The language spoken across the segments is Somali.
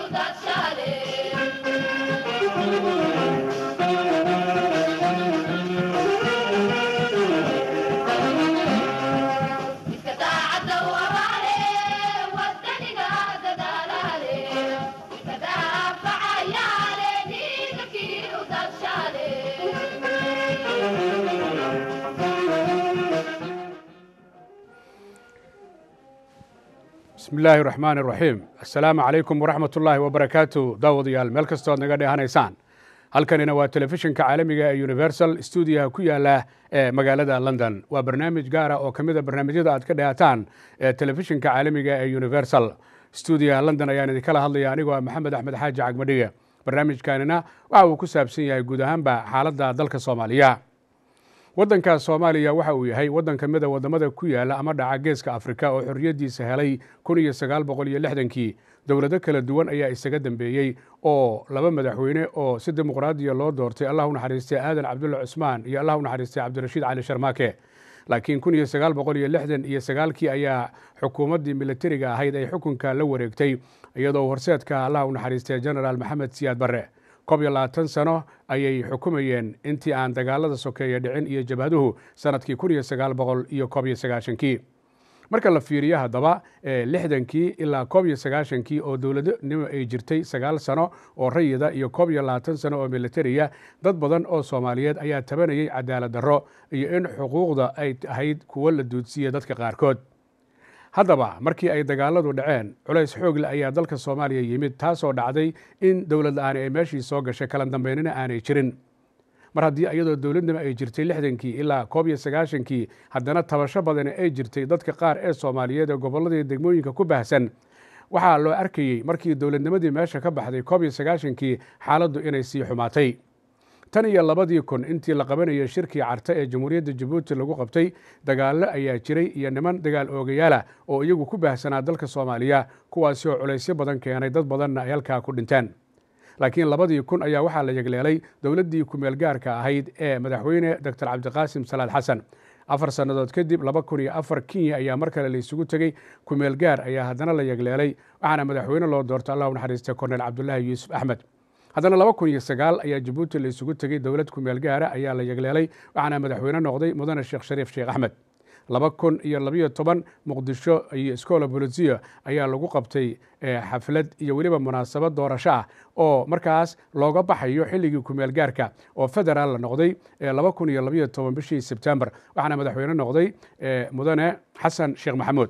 bismi illaahi raxmaan iraxiim assalaamu calaykum waraxmat ullaahi wabarakaatu daawadayaal meel kastoo ad naga dheehanaysaan halkanina waa telefishinka caalamiga ee universal stuudiyaha ku yaala ee magaalada london waa barnaamij gaara oo ka mid a barnaamijyada aad ka dhehataan ee telefishinka caalamiga ee universal stuudiyaha london ayaan idinkala hadlaya anigoo ah maxamed axmed xaaji cagmadhige barnaamijkanina waxa uu ku saabsan yahay guud ahaanba xaaladda dalka soomaaliya waddanka soomaaliya waxa uu yahay waddan ka mida waddamada ku yaala ama dhaca geeska afrika oo xorriyaddiisa helay kun iyo sagaal boqol iyo lixdankii dowlado kala duwan ayaa isaga dambeeyey oo laba madaxweyne oo si dimuqraadiya loo doortay allah u naxariistay aadan cabdulla cusmaan iyo allah u naxariistay cabdirashiid cali sharmaake laakiin kun iyo sagaal boqol iyo lixdan iyo sagaalkii ayaa xukuumaddii militariga ahayd ay xukunka la wareegtay iyadoo horseedka allah u naxariistay genaraal maxamed siyaad barre koob iyo labaatan sano ayay xukumayeen intii aan dagaalada sokeeye dhicin iyo jabhaduhu sanadkii kun iyo sagaal boqol iyo koob iyo sagaashankii marka la fiiriyo haddaba lixdankii ilaa koob iyo sagaashankii oo dowladnimo ay jirtay sagaal sano oo rayida iyo koob iyo labaatan sano oo militariya dad badan oo soomaaliyeed ayaa tabanayay cadaalad darro iyo in xuquuqda ay ahayd kuwo la duudsiiya dadka qaarkood haddaba markii ay dagaaladu dhaceen culays xoogle ayaa dalka soomaaliya yimid taasoo dhacday in dowlad la-aani ay meeshii soo gashay kala dambeynina aanay jirin mar haddii iyadoo dowladnimo ay jirtay lixdankii ilaa koob iyo sagaashankii haddana tabasho badani ay jirtay dadka qaar ee soomaaliyeed ee gobolladii degmooyinka ku baahsan waxaa loo arkayey markii dowladnimadii meesha ka baxday koob iyo sagaashankii xaaladdu inay sii xumaatay tan iyo labadii kun intii la qabanayay shirkii carta ee jamhuuriyadda jabuuti lagu qabtay dagaallo ayaa jiray iyo niman dagaal oogayaala oo iyagu ku baahsanaa dalka soomaaliya kuwaasi oo culaysyo badan keenay dad badanna ay halkaa ku dhinteen laakiin labadii kun ayaa waxaa la yegleelay dowladdii kumeel gaarka ahayd ee madaxweyne doctor cabdiqaasim salaad xasan afar sannadood kadib laba kun iyo afar kenya ayaa mar kale la isugu tegey kumeel gaar ayaa haddana la yegleelay waxaana madaxweyne loo doortay allah u naxariistay korneel cabdulaahi yuusuf axmed haddana laba kun iyo sagaal ayaa jabuuti la isugu tegey dowlad kumeel gaara ayaa la yegleelay waxaana madaxweyne noqday mudane sheekh shariif sheekh axmed laba kun iyo labayo toban muqdisho iyo scola bolisia ayaa lagu qabtay xaflad iyo weliba munaasabad doorasho ah oo markaas looga baxayo xilligii kumeel gaarka oo federaal la noqday laba kun iyo labayo toban bishii sebtembar waxaana madaxweyne noqday mudane xasan sheekh maxamuud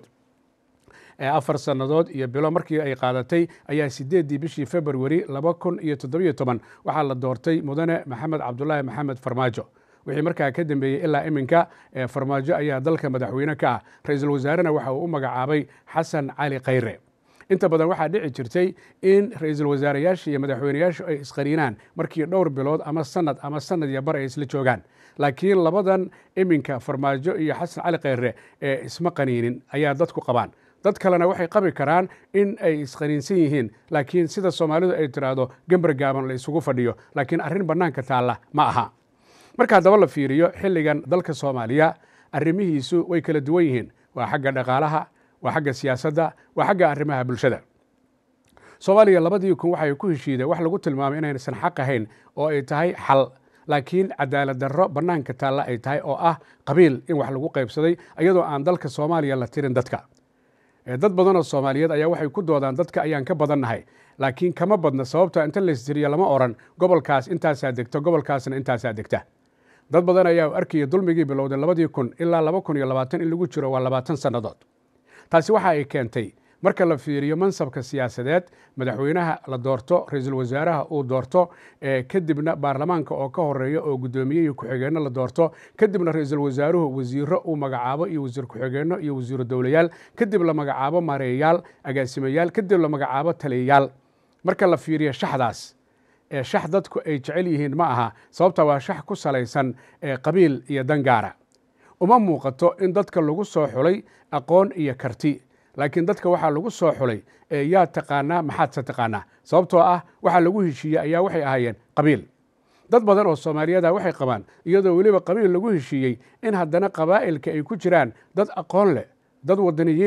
afar sannadood iyo bilo markii ay qaadatay ayaa sideeddii bishii februari laba kun iyo toddobiyo toban waxaa la doortay mudane maxamed cabdulaahi maxamed farmaajo wixii markaa ka dambeeyey ilaa iminka farmaajo ayaa dalka madaxweyne ka ah ra-iisul wasaarena waxa uu u magacaabay xasan cali khayre inta badan waxaa dhici jirtay in ra-iisul wasaareyaasha iyo madaxweyneyaashu ay isqariinaan markii dhowr bilood ama sanad ama sanad iyo bar ay isla joogaan laakiin labadan iminka farmaajo iyo xasan cali khayre ee isma qaniinin ayaa dadku qabaan dad kalena waxay qabi karaan in ay isqaniinsan yihiin laakiin sida soomaalidu ay tiraahdo gember gaaban la isugu fadhiyo laakiin arrin bannaanka taalla ma aha marka haddaba la fiiriyo xilligan dalka soomaaliya arrimihiisu way kala duwan yihiin waa xagga dhaqaalaha waa xagga siyaasadda waa xagga arrimaha bulshada soomaaliya labadii kun waxay ku heshiideen wax lagu tilmaamay inaysan xaq ahayn oo ay tahay xal laakiin cadaalad darro bannaanka taalla ay tahay oo ah qabiil in wax lagu qaybsaday iyadoo aan dalka soomaaliya la tirin dadka dad badanoo soomaaliyeed ayaa waxay ku doodaan dadka ayaan ka badannahay laakiin kama badna sababta inta laystiriyo lama oran gobolkaas intaasaa degta gobolkaasna intaasaa degta dad badan ayaa arkaya dulmigii bilowday labadii kun ilaa laba kun iyo labaatan in lagu jiro waa labaatan sannadood taasi waxa ay keentay marka la fiiriyo mansabka siyaasadeed madaxweynaha la doorto ra-iisul wasaaraha uu doorto kadibna baarlamaanka oo ka horeeya oo guddoomiye iyo ku-xigeenno la doorto kadibna ra-iisul wasaaruhu wasiiro uu magacaabo iyo wasiir ku-xigeenno iyo wasiiro dowlayaal kadib la magacaabo mareeyaal agaasimayaal kadib la magacaabo taliyayaal marka la fiiriyo shaxdaas ee shax dadku ay jecel yihiin ma aha sababta waa shax ku salaysan qabiil iyo dangaara uma muuqato in dadka lagu soo xulay aqoon iyo karti laakiin dadka waxaa lagu soo xulay yaa taqaanaa maxaadse taqaanaa sababtoo ah waxaa lagu heshiiyey ayaa waxay ahaayeen qabiil dad badan oo soomaaliyada waxay qabaan iyadoo weliba qabiil lagu heshiiyey in haddana qabaa'ilka ay ku jiraan dad aqoon leh dad wadaniyiinah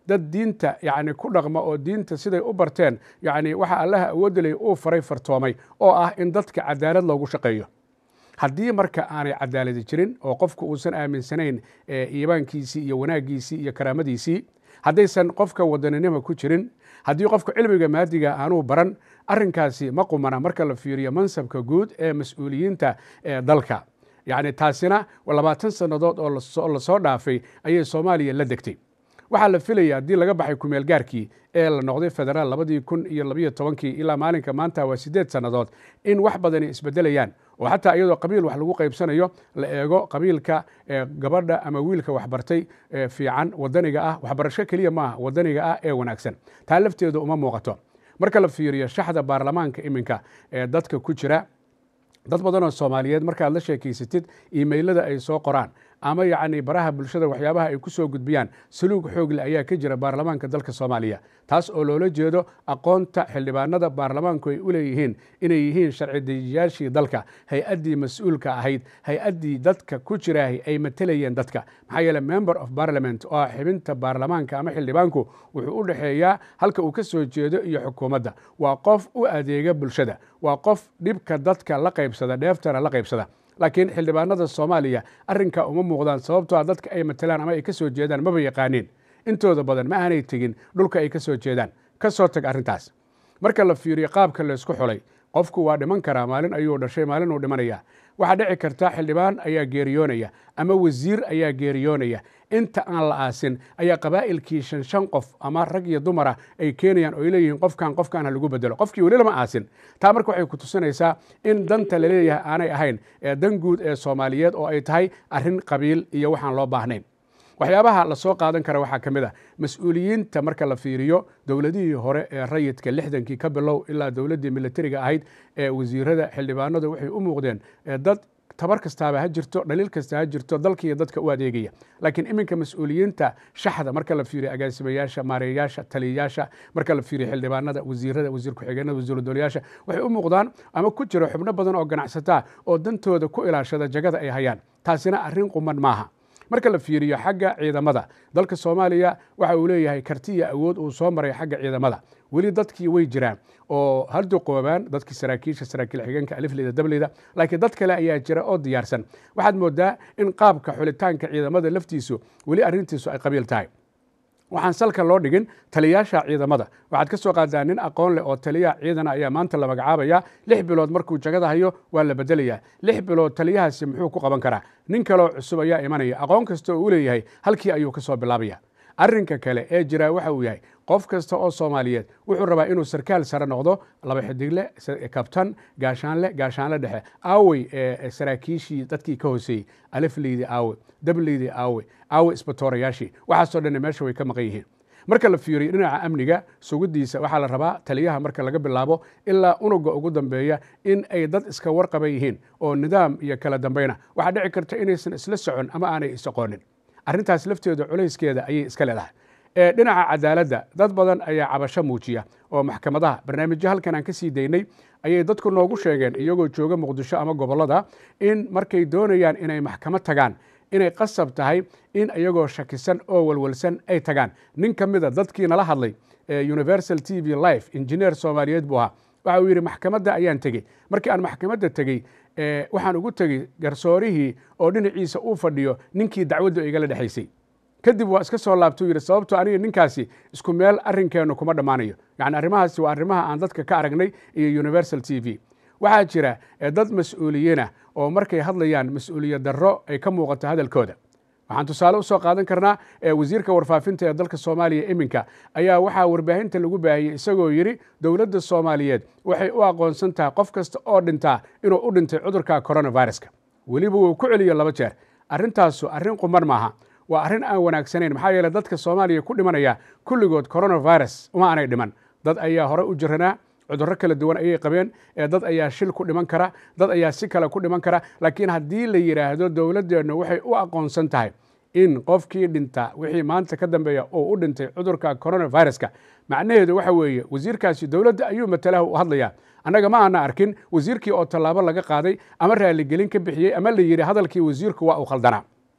dad diinta yacni ku dhaqma oo diinta siday u barteen yacni waxa allaha awoodalay uu faray fartoomay oo ah in dadka cadaalad loogu shaqeeyo haddii marka aanay cadaaladi jirin oo qofku uusan aaminsanayn iibaankiisii iyo wanaaggiisii iyo karaamadiisii haddaysan qofka wadaninima ku jirin haddii qofka cilmiga maadiga aanuu baran arrinkaasi ma qumana marka la fiiriyo mansabka guud ee mas-uuliyiinta ee dalka yacni taasina labaatan sannadood oo lasoo dhaafay ayay soomaaliya la degtay waxaa la filaya haddii laga baxay kumeel gaarkii ee la noqday federaal labadii kun iyo labayo tobankii ilaa maalinka maanta waa siddeed sannadood in wax badani isbedelayaan oo xataa iyadoo qabiil wax lagu qaybsanayo la eego qabiilka gabadha ama wiilka waxbartay fiican wadaniga ah waxbarasho keliya maaha wadaniga ah ee wanaagsan taa lafteedu uma muuqato marka la fiiriyo shaxda baarlamaanka iminka ee dadka ku jira dad badanoo soomaaliyeed markaad la sheekaysatid imailada ay soo qoraan ama yacni baraha bulshada waxyaabaha ay ku soo gudbiyaan saluug xoogle ayaa ka jira baarlamaanka dalka soomaaliya taas oo loola jeedo aqoonta xildhibaanada baarlamaanku ay u leeyihiin inay yihiin sharci dejiyaashii dalka hay-addii mas-uulka ahayd hay-addii dadka ku jiraahay ay matelayeen dadka maxaa yeele member of parliament oo xibinta baarlamaanka ama xildhibaanku wuxuu u dhexeeyaa halka uu ka soo jeedo iyo xukuumadda waa qof u adeega bulshada waa qof dhibka dadka la qaybsada dheeftana la qaybsada laakiin xildhibaanada soomaaliya arrinkaa uma muuqdaan sababtoo a dadka ay matelaan ama ay ka soo jeedaan maba yaqaaniin intooda badan ma aanay tegin dhulka ay ka soo jeedaan ka soo tag arrintaas marka la fiiriyo qaabka laysku xulay qofku waa dhiman karaa maalin ayuu dhashay maalin uu dhimanaya waxaa dhici karta xildhibaan ayaa geeriyoonaya ama wasiir ayaa geeriyoonaya inta aan la aasin ayaa qabaa'ilkii shan shan qof ama rag iyo dumara ay keenayaan oo ay leeyihiin qofkan qofkan ha lagu bedelo qofkii weli lama aasin taa marka waxay ku tusinaysaa in danta laleeyahay aanay ahayn ee dan guud ee soomaaliyeed oo ay tahay arrin qabiil iyo waxaan loo baahnayn waxyaabaha lasoo qaadan kara waxaa ka mid a mas-uuliyiinta marka la fiiriyo dowladihii hore ee rayidka lixdankii ka bilow ilaa dowladdii militariga ahayd ee wasiirada xildhibaanadu waxay u muuqdeen dad tabar kastaaba ha jirto dhaliil kasta ha jirto dalkiiyo dadka u adeegaya laakiin iminka mas-uuliyiinta shaxda marka la fiiriyo agaasimayaasha maareeyayaasha taliyayaasha marka la fiiriyo xildhibaanada wasiirada wasiir ku-xigeenada wasiiradolayaasha waxay u muuqdaan ama ku jiro xubno badan oo ganacsataa oo dantooda ku ilaashada jagada ay hayaan taasina arrin quman maaha marka la fiiriyo xagga ciidamada dalka soomaaliya waxa uu leeyahay karti iyo awood uu soo maray xagga ciidamada weli dadkii way jiraan oo harduqoobaan dadkii saraakiisha saraakiil xigeenka alifleyda dableyda laakiin dad kale ayaa jira oo diyaarsan waxaad moodaa in qaabka xulitaanka ciidamada laftiisu weli arrintiisu ay qabiil tahay waxaan salka loo dhigin taliyaasha ciidamada waxaad ka soo qaadaa nin aqoon leh oo taliyaha ciidana ayaa maanta la magacaabaya lix bilood markuu jagada hayo waa la bedelayaa lix bilood taliyahaasi muxuu ku qaban karaa nin kaleo cusub ayaa imanaya aqoon kasta oo u leeyahay halkii ayuu ka soo bilaabaya arrinka kale ee jiraa waxa uu yahay qof kasta oo soomaaliyeed wuxuu rabaa inuu sarkaal sare noqdo laba xidigle kabtan gaashaanle gaashaanle dhexe aawey ee saraakiishii dadkii ka hooseeyey alifleydi aawe dableydi aawe aawe isbatoorayaashii waxaasoo dhanna meesha way ka maqan yihiin marka la fiiriyo dhinaca amniga sugidiisa waxaa la rabaa taliyaha marka laga bilaabo ilaa unuga ugu dambeeya in ay dad iska warqaban yihiin oo nidaam iyo kala dambeyna waxaa dhici karta inaysan isla socon ama aanay is-aqoonin arrintaas lafteeda culayskeeda ayay iska leedahay dhinaca cadaaladda dad badan ayaa cabasho muujiya oo maxkamadaha barnaamijyo halkan aan ka sii daynay ayay dadku noogu sheegeen iyagoo jooga muqdisho ama gobollada in markay doonayaan inay maxkamad tagaan inay qasab tahay in iyagoo shakisan oo walwalsan ay tagaan nin ka mida dadkii nala hadlay universal t v life injineer soomaaliyeed buu ahaa waxa uu yidhi maxkamadda ayaan tegey markii aan maxkamadda tegey waxaan ugu tegey garsoorihii oo dhinaciisa uu fadhiyo ninkii dacwaddu igala dhexaysay kadib waa iska soo laabtuu yidhi sababto aniga ninkaasi isku meel arrinkeennu kuma dhammaanayo yacni arrimahaasi waa arrimaha aan dadka ka aragnay iyo universal t v waxaa jira dad mas-uuliyiinah oo markay hadlayaan mas-uuliyad darro ay ka muuqato hadalkooda waxaan tusaale usoo qaadan karnaa wasiirka warfaafinta ee dalka soomaaliya iminka ayaa waxaa warbaahinta lagu baahiyey isagoo yidhi dowladda soomaaliyeed waxay u aqoonsan tahay qof kasta oo dhintaa inuu u dhintay cudurka coronaviruska weliba wuu ku celiyo laba jeer arrintaasu arrin quman maaha waa arrin aan wanaagsanayn maxaa yeele dadka soomaaliya ku dhimanaya kulligood coronavirus uma aanay dhiman dad ayaa hore u jiranaa cudurro kala duwan ayay qabeen dad ayaa shil ku dhiman kara dad ayaa si kale ku dhiman kara laakiin haddii la yidhaahdo dowladdeennu waxay u aqoonsan tahay in qofkii dhinta wixii maanta ka dambeeya oo u dhintay cudurka coronaviruska macnaheedu waxa weeye wasiirkaasi dowladda ayuu matalaha u hadlayaa annaga ma aana arkin wasiirkii oo tallaabo laga qaaday ama raaligelin ka bixiyey ama la yidhi hadalkii wasiirku waa uu khaldanaa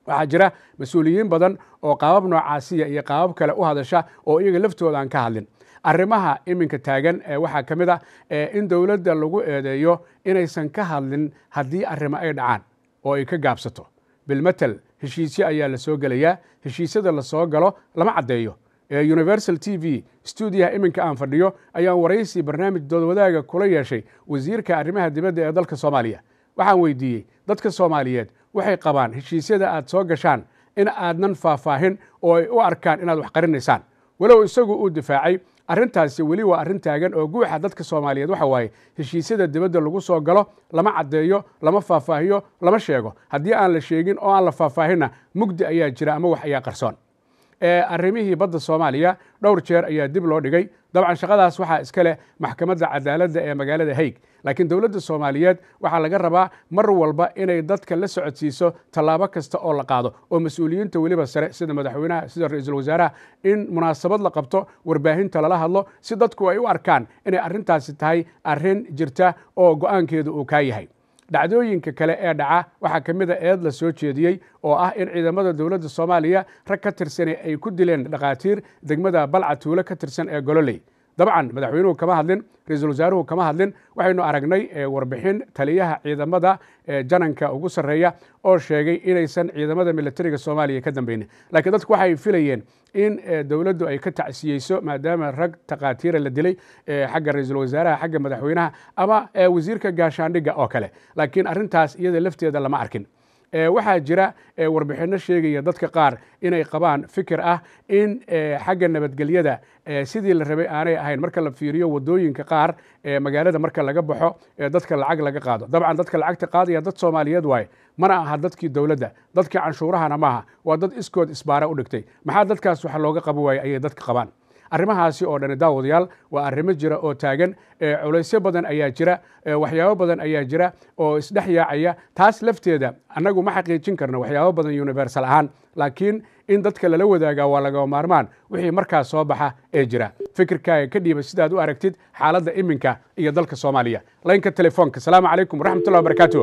waxaa jira mas-uuliyiin badan oo qaabab noocaasiya iyo qaabab kale u hadasha oo iyaga laftooda aan ka hadlin arrimaha iminka taagan waxaa ka mid ah in dowladda lagu eedeeyo inaysan ka hadlin haddii arrimo ay dhacaan oo ay ka gaabsato bilmatel heshiisyo ayaa la soo gelayaa heshiisyada la soo galo lama caddeeyo universal t v stuudiyaha iminka aan fadhiyo ayaan waraysi barnaamij doodwadaaga kula yeeshay wasiirka arrimaha dibadda ee dalka soomaaliya waxaan weydiiyey dadka soomaaliyeed waxay qabaan heshiisyada aad soo gashaan in aadnan faahfaahin oo ay u arkaan inaad wax qarinaysaan walow isagu uu difaacay arrintaasi weli waa arrin taagan oo guuxa dadka soomaaliyeed waxa waaye heshiisyada dibadda lagu soo galo lama caddeeyo lama faahfaahiyo lama sheego haddii aan la sheegin oo aan la faahfaahinna mugdi ayaa jira ama wax ayaa qarsoon arrimihii badda soomaaliya dhowr jeer ayaa dib loo dhigay dabcan shaqadaas waxaa iska leh maxkamadda cadaaladda ee magaalada haig laakiin dowladda soomaaliyeed waxaa laga rabaa mar walba inay dadka la socodsiiso tallaabo kasta oo la qaado oo mas-uuliyiinta weliba sare sida madaxweynaha sida ra-iisul wasaaraha in munaasabad la qabto warbaahinta lala hadlo si dadku ay u arkaan inay arrintaasi tahay arrin jirta oo go-aankeedu uu kaa yahay dhacdooyinka kale ee dhaca waxaa ka mid a eed la soo jeediyey oo ah in ciidamada dowladda soomaaliya rag ka tirsani ay ku dileen dhakhaatiir degmada balca tuulo ka tirsan ee gololey dabcan madaxweynuhu kama hadlin ra-iisul wasaaruhu kama hadlin waxaynu aragnay warbixin taliyaha ciidamada jananka ugu sarreeya oo sheegay inaysan ciidamada militariga soomaaliya ka dambeynin laakiin dadku waxay filayeen in dowladdu ay ka tacsiyeyso maadaama rag takhaatiira la dilay xagga ra-iisul wasaaraha xagga madaxweynaha ama wasiirka gaashaandhigga oo kale laakiin arrintaas iyada lafteeda lama arkin waxaa jira warbixinno sheegaya dadka qaar inay qabaan fikir ah in xagga nabadgelyada sidii la rabay aanay ahayn marka la fiiriyo wadooyinka qaar magaalada marka laga baxo dadka lacag laga qaado dabcan dadka lacagta qaadaya dad soomaaliyeed waaye mana aha dadkii dowladda dadkii canshuurahana maaha waa dad iskood isbaara u dhigtay maxaa dadkaas wax looga qaban waayey ayay dadka qabaan arrimahaasi oo dhani daawadayaal waa arrimo jira oo taagan culaysyo badan ayaa jira waxyaabo badan ayaa jira oo isdhex yaacaya taas lafteeda annagu ma xaqiijin karno waxyaabo badan universal ahaan laakiin in dadka lala wadaagaa waa lagama maarmaan wixii markaas soo baxa ee jira fikirkaaga ka dhiiba sidaad u aragtid xaaladda iminka iyo dalka soomaaliya laynka telefoonka asalaamu calaykum waraxmatullahi wabarakaatu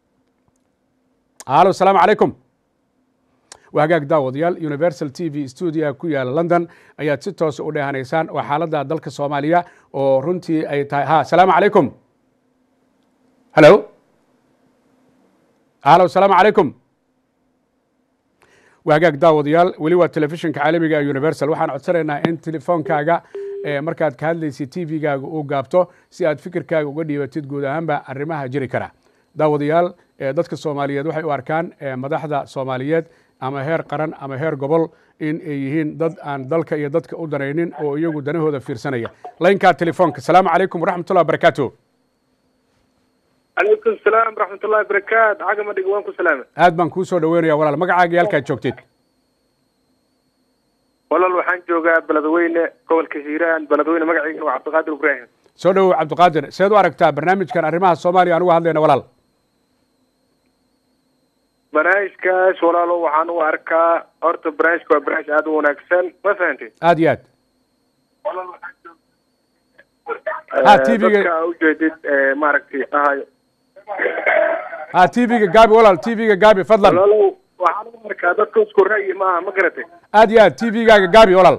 alo asalaamu calaykum waa hagaag daawadayaal universal t v stuudiyaha ku yaala london ayaad si toosa u dheehanaysaan waa xaaladda dalka soomaaliya oo runtii ay tahay ha asalaamu calaykum halo halo asalaamu calaykum waa hagaag daawadayaal weli waa telefishinka caalamiga ee universal waxaan codsanaynaa in telefoonkaaga markaad ka hadlaysid t v-gaaga uu gaabto si aad fikirkaaga uga dhiibatid guud ahaanba arrimaha jiri kara daawadayaal dadka soomaaliyeed waxay u arkaan madaxda soomaaliyeed ama heer qaran ama heer gobol in ay yihiin dad aan dalka iyo dadka u danaynin oo iyagu danahooda fiirsanaya laynkaa telefoonka asalaamu calaykum waraxmatullahi wabarakaatu calaykum salaam waraxmatullahi barakaatu cagama dhig waan ku salaama aad baan kuu soo dhaweynaya walaal magacaaga iyo halkaad joogtid walaal waxaan joogaa beledweyne gobolka hiiraan beledweyne magaciigana waa cabdiqaadir ibraahim soo dhowow cabdiqaadir seed u aragtaa barnaamijkan arrimaha soomaaliya aan uga hadlayna walaal barnaamijkaas walaalo waxaan u arkaa horta barnaamijka waa barnaamij aada u wanaagsan ma fahantay aad iyo aad ha t v-ga dadka ujeedid maaragtay ahayo ha t v-ga gaabi walaal t v-ga gaabi fadlan walaalo waxaan u arkaa dadka isku ra'yi maaha ma garatay aad iyo aad t v-gaaga gaabi walaal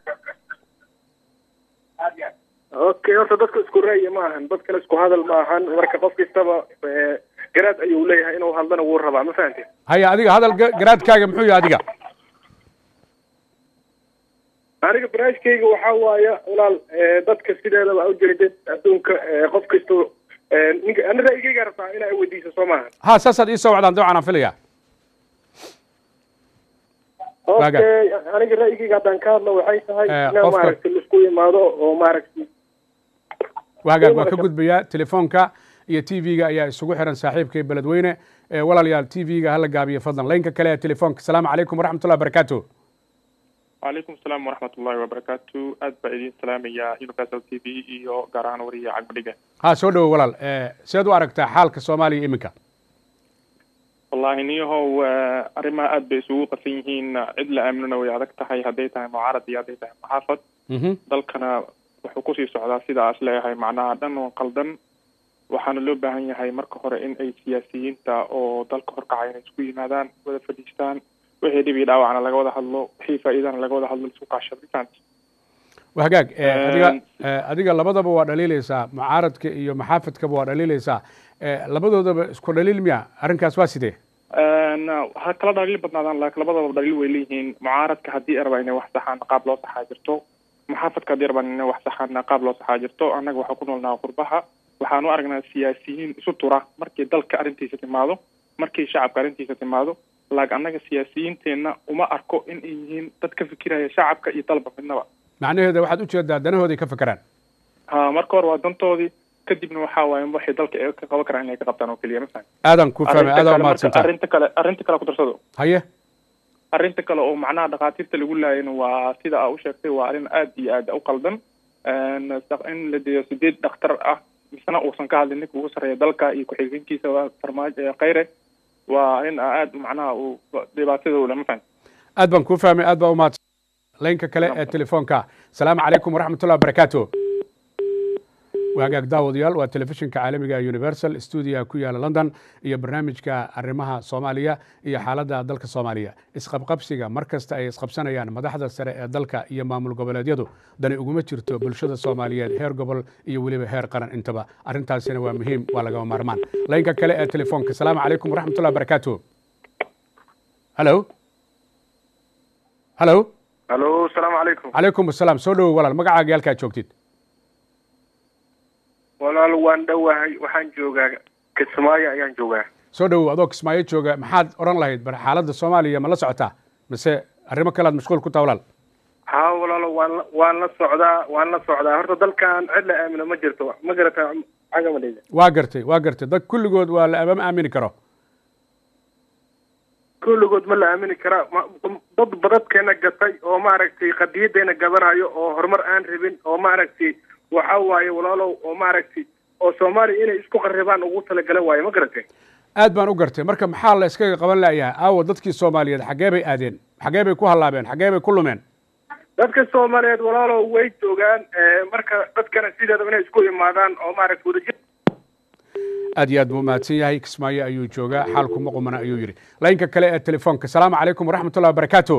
okay horta dadka isku ra'yi ma ahan dad kale isku hadal ma ahan marka qof kastaba garaad ayuu leeyahay inuu hadlana wuu rabaa ma fahantay haya adiga hadal garaadkaaga muxuu yahay adiga aniga barnaamijkayga waxaa waaya walaal dadka sideedaba ujeedid adduunka qof kasto ninka ani ra'yigayga rabtaa inaa weydiiso soo maaha ha saasaad ii soo wacdaan dabcan aan filaya okay aniga ra'yigayga haddaan ka hadlo waxay tahay Eh, inaa qofka- maaragtay laisku imaado oo maaragtay waagaag waan ka gudbayaa telefoonka iyo t v-ga ayaa isugu xiran saaxiibkay beledweyne Eh, walaalayaal t v-ga hala gaabiyo fadlan laynka kale ee telefoonka asalaamu calaykum waraxmatullahi wabarakaatu وعليكم السلام ورحمة الله وبركاته أد بأيدين سلام يا يونيفرسال تي في iyo gaar ahaan wariya cagmadhiga ha soo dhowo walaal Eh, seed u aragtaa xaalka soomaaliya iminka wallahi niyahow eh, arrimaha aad bay isugu qasan yihiin cid la aaminona way adag tahay hadday tahay mucaarad iyo hadday tahay muxaafad Mhm. dalkana wuxuu kusii socdaa sidaas leeyahay macnaha dhan oo qaldan waxaana loo baahan yahay marka hore in ay siyaasiyiinta oo dalka horkacay inay isku yimaadaan wada fadhiistaan wixii dhib iyo dhaawacna laga wada hadlo wixii faa'iidana laga wada hadlo isku kaashado mafahanti waa hagaag adiga adiga labadaba waa dhaliilaysaa mucaaradka iyo maxaafadkaba waa dhaliilaysaa labadoodaba isku dhaliil miya arrinkaas waa sidee ha kala dhaliil badnaadaan laakiin labadaba dhaliil way leeyihiin mucaaradka haddii ay rabaan inay wax saxaan qaab loo saxaa jirto maxaafadka haddii rabaan inay wax saxaan qaab loo saxaa jirto annaga waxaa ku noolnaha qurbaha waxaan u aragnaa siyaasiyiin isu tura markii dalka arrintiisa timaado markii shacabka arrintiisa timaado laakiin annaga siyaasiyiinteenna uma arko in ay yihiin dad ka fikiraya shacabka iyo dalba midnaba macnaheeda waxaad ujeedaa danahooday ka fakeraan ha marka hore waa dantoodii kadibna waxaa waaye waxay dalka ee ka qaban karaan inay ka qabtaan oo keliya mafahan aadan ku fahmay aadan umahadsantaa arrinta kale arrinta kale ku darsado haye arrinta kale oo macnaha dhakhaatiirta lagu laayayna waa sida aa u sheegtay waa arrin aad iyo aad u qaldan in la deeyo sideed dhakhtar ah misena uusan ka hadlin ninka ugu sarreeya dalka iyo ku-xigeenkiisa farmaajo khayre waa arrin aad macnaha uu dhibaatada u leh mafahan aad baan kuu fahmay aad baa umahadsan laynka kale ee telefoonka asalaamu calaykum waraxmatullahi wabarakaatu waagaag daawadayaal waa telefishinka caalamiga universal stuudiyaha ku yaala london iyo barnaamijka arrimaha soomaaliya iyo xaaladda dalka soomaaliya isqabqabsiga mar kasta ay isqabsanayaan madaxda sare ee dalka iyo maamul goboleedyadu dani uguma jirto bulshada soomaaliyeed heer gobol iyo weliba heer qaran intaba arrintaasina waa muhiim waa lagama maarmaan laynka kale ee telefoonka asalaamu calaykum waraxmatullahi wabarakaatu halo halo halo asalaamu calaykum calaykum asalaam soo dhowow walaal magacaaga halkaa joogtid walaal waan dhowahay waxaan joogaa kismaayo ayaan joogaa soo dhowow adoo kismaayo jooga maxaad odhan lahayd bar xaaladda soomaaliya ma la socotaa mise arrimo kale aad mashquul ku taha walaal ha walaalo waan la waan la socdaa waan la socdaa horta dalkan cid la aamino ma jirto ma garata cagamadheyda waa gartay waa gartay dad kulligood waa la ma aamini karo kulligood ma la aamini karaa dad badadkeena gatay oo maaragtay qadiyadeena gabanayo oo horumar aan rabin oo maaragtay waxa waaye walaalow oo maaragtay oo soomaaliya inay isku qarribaan ugu talagala waaye ma garatay aad baan u gartay marka maxaa la iskaga qaban layahay aawo dadkii soomaaliyeed xaggee bay aadeen xaggee bay ku hallaabeen xaggee bay ku lumeen dadka soomaaliyeed walaalow way joogaan marka dadkana sideedaba inay isku imaadaan oo maaragtay wadajir aad iyo aad buu mahadsan yahay kismaayo ayuu joogaa xaalku ma qumana ayuu yidhi laynka kale ee telefoonka asalaamu calaykum waraxmatullahi wabarakaatu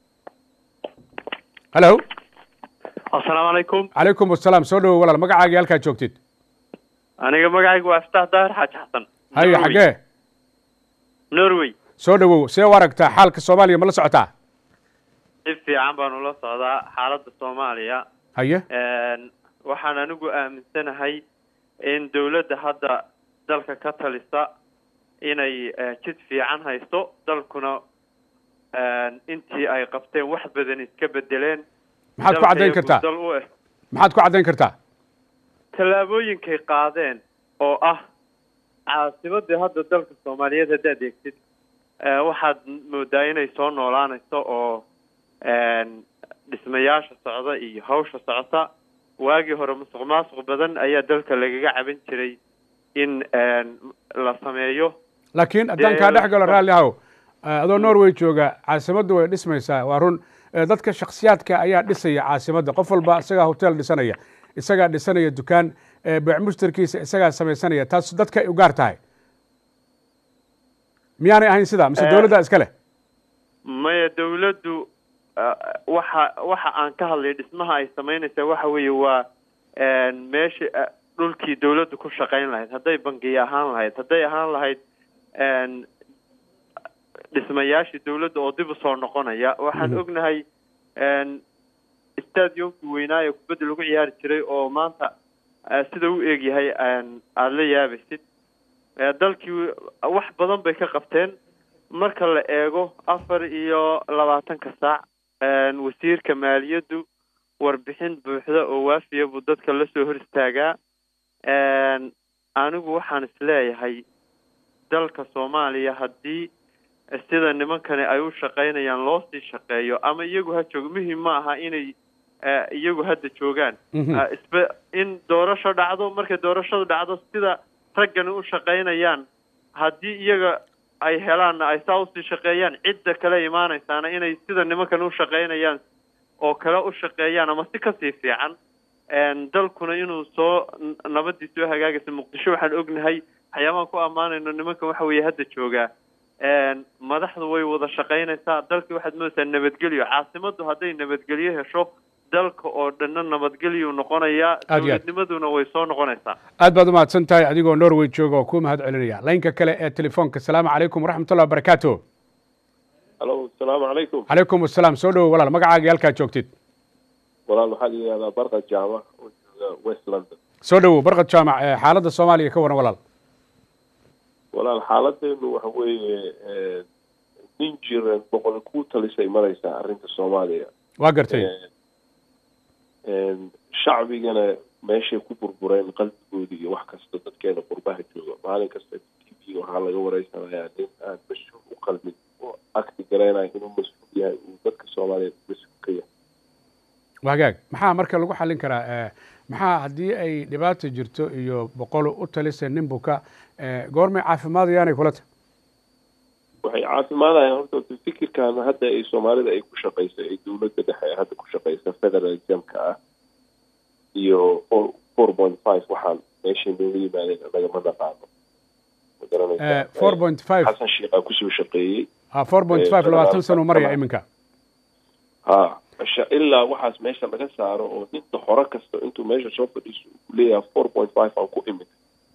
halo asalaamu calaykum calaykum asalaam soo dhowow walaal magacaagii halkaa joogtid aniga magacaygu waa iftaax daahir xaaji xasan haye xaggee norway soo dhowow see u aragtaa xaalka soomaaliya ma la socotaa si fiican baanu la socdaa xaaladda soomaaliya haye waxaan anigu aaminsanahay in dawladda hadda dalka ka talisa inay jid fiican haysto dalkuna intii ay qabteen wax badan iska bedeleen maxaad ku caddayn kartaa dal u eh maxaad ku caddayn kartaa tallaabooyinkay qaadeen oo ah caasimadii hadda dalka soomaaliyeed haddaad eegtid waxaad moodaa inay soo noolaanayso oo dhismayaasha socda iyo hawsha socota waagii hore musuq maasuq badan ayaa dalka lagaga caban jiray in la sameeyo laakiin haddaan kaa dhex galo raalli ahow adoo norway jooga caasimaddu way dhismaysaa waa run dadka shaksiyaadka ayaa dhisaya caasimadda qof walba isagaa hotel dhisanaya isagaa dhisanaya dukaan beec mushtarkiisa isagaa samaysanaya taas dadka ay u gaar tahay miyaanay ahayn sidaa mise dawladdaa iska leh maya dawladdu waxa waxa aan ka hadlay dhismaha ay samaynaysaa waxa weeye waa meesha dhulkii dawladdu ku shaqayn lahayd hadday bangiya ahaan lahayd hadday ahaan lahayd dhismayaashii dawladda oo dib usoo noqonaya waxaan ognahay stadiumkii weynaa ee kubadda lagu ciyaari jiray oo maanta sida u eegyahay aada la yaabaysid dalkii wax badan bay ka qabteen marka la eego afar iyo labaatanka saac wasiirka maaliyaddu warbixin buuxda oo waafiya buu dadka la soo hor istaagaa anigu waxaan isleeyahay dalka soomaaliya haddii sida nimankani ay u shaqaynayaan loo sii shaqeeyo ama iyagu ha joogo muhim ma aha inay iyagu hadda joogaan isba in doorasho dhacdo markay doorashadu dhacdo sida raggani u shaqaynayaan haddii iyaga ay helaanna ay saa usii shaqeeyaan cidda kale imaanaysaana inay sida nimankan u shaqaynayaan oo kale u shaqeeyaan ama si kasii fiican dalkuna inuu soo nabadii soo hagaagaysa muqdisho waxaan ognahay waxyaabahan ku ammaanayno nimankan waxa weeye hadda joogaa madaxdu way wada shaqaynaysaa dalkii waxaad moodaysaa nabadgelyo caasimaddu hadday nabadgelyo hesho dalka oo dhanna nabadgelyu noqonayaa Aad iyo aad. dowladnimaduna way soo noqonaysaa aad baad umahadsan tahay adigoo norway jooga oo kuu mahad celinaya laynka kale ee telefoonka asalaamu calaykum waraxmatullahi wabarakaatu alo asalaamu calaykum calaykum asalaam soo dhowo walaal magacaaga iyo halkaa joogtid walaal waxaa la yidhahdaa barqa jaama oo jooga west london soo dhowow barqad jaamac ee xaaladda soomaaliya ka waran walaal walaal xaaladeenu waxa weeye nin jiran boqol ku talisay maraysaa arrinta soomaaliya waa gartay shacbigana meeshay ku burbureen qalbigoodii iyo wax kasta dadkeena qurbaha jooga maalin kasta t v waxaa laga wareysanayaa nin aan mas-uul u qalmin oo akti gareynayo inuu mas-uul yahay uu dadka soomaaliyeed mas-uul ka yahay wagaag maxaa marka lagu xallin karaa eh, maxaa haddii ay dhibaata jirto iyo boqol u talisa nin buka eh, goormay caafimaadayaanay kula tahay waxay caafimaadayaan horta fikirkan hadda ay soomaalida ay ku shaqayso ee dowladda dhexe ee hadda ku shaqaysa federalismka ah iyo four four point five waxaan meeshay nooga yimaadeen nagama naqaano ma garanaysaa four point five xasan sheekhaa kusoo shaqeeyey four point five Eh, labaatan sano maraya federal- iminka ha sha- ilaa waxaas meesha laga saaro oo ninta hore kasta intuu meesha soo fadhiiso uu leeyahay four point five aan ku imid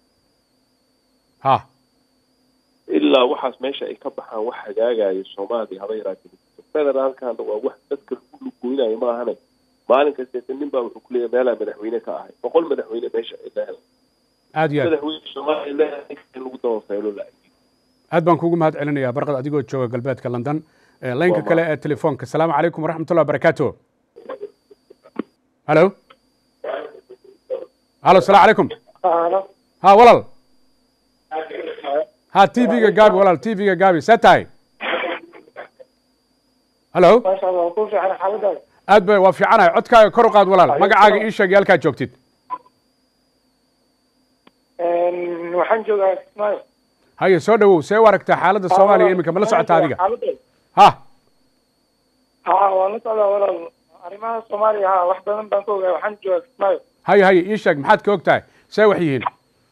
ha ilaa waxaas meesha ay ka baxaan wax hagaagayo soomaaliya haba yaraatee federaalkana waa wax dadka lagu lugoynayo maahane maalin kasteeta nin baa wuxuu kuleeyahay meelaa madaxweyne ka ahay boqol madaxweyne meesha ay leedahay aad iyo aad madaxweyne soomaaliya leedahay in lagu dabafeelo la aad baan kugu mahad celinayaa barqad adigoo jooga galbeedka london Eh, laynka Waa kale ee telefoonka asalaamu calaykum waraxmatullahi wabarakaatu halo halo asalaamu calaykum ha walaal ha t v-ga gaabi walaal t v-ga gaabi see tahay halo maasha allah waa ku fiican xaaladaada aad bay waa fiicanahay codkaaga kor u qaad walaal magacaaga ii sheeg iyo halkaa joogtid waxaan joogaa kismaayo haye soo dhawow see u aragtaa xaaladda soomaaliya iminka ma la socota adiga xaaladda ha ha waan la socdaa walaal arrimaha soomaaliya ha wax badan baan ka ogahay waxaan joogaa kismaayo haye haye ii sheeg maxaad ka og tahay see wax yihiin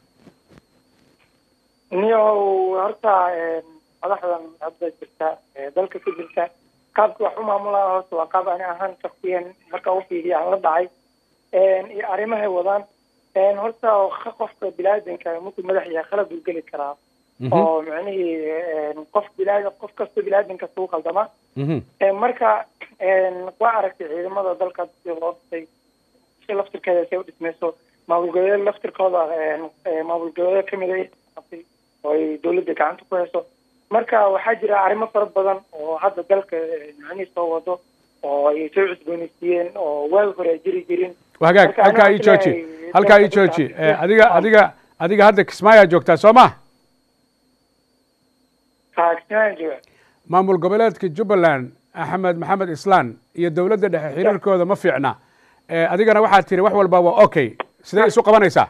niyow horta madaxdan hadda jirta ee dalka ka jirta qaabka wax u maamulaa horta waa qaab ani ahaan shaksiyan marka u fiiriya aan la dhacay iyo arrimahay wadaan horta qofka bilaadanka markuu madax yahay qalad uu geli karaa Mhm, oo micnihii qof bilaadan qof kasta bilaadan kasta u qaldama mhm. marka waa aragtay ciidamada dalka si loo dhisay si laftirkeeda say u dhismayso maamul goboleed laftirkooda maamul goboleed kamid ay qabtay oo ay dowladda gacanta ku hayso marka waxaa jira arrimo fara badan oo hadda dalka macnihii soo wado oo ay soo cusboonaysiiyeen oo waagi hore ay jiri jirin waa hagaag Marka halkaa aniga ii jooji ilaahay halkaa ii dalka jooji dadka Eh, adiga adiga adiga hadda kismaayaa joogtaa soo ma kaagsinaan jooga maamul goboleedka jubbaland axmed maxamed islaan iyo dowladda dhexe xiriirkooda ma fiicna Eh, adigana waxaad tiri wax walba waa okay sidee isu qabanaysaa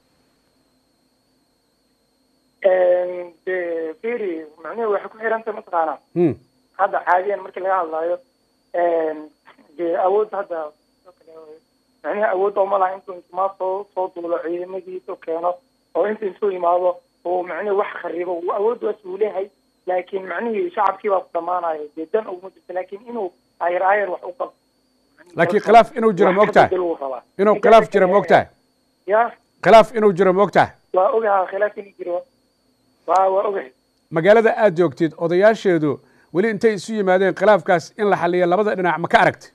de firi macnihi waxay ku xiranta mataqaanaa Hmm, hadda caadiyan markii laga hadlayo dee awood hadda macnihi awood oo malaha intuu intumaa soo soo duulo ciidamadiisa keeno oo inta intuu yimaado oo macnihi wax kharibo uu awood waas uu leeyahay laakiin macnihii shacabkii baa ku dhamaanayo dee dan uguma jirto laakiin inuu ayar ayar wax u qabo laakiin khilaaf inuu jiro ma ogtahay Wax ka bedel uu rabaa. inuu khilaaf jiro ma ogtahay ya khilaaf inuu jiro ma ogtahay waa ogaha khilaaf inuu jiro waa waa ogahay magaalada aad joogtid odayaasheedu weli intay isu yimaadeen khilaafkaas in la xaliyo labada dhinac ma ka aragti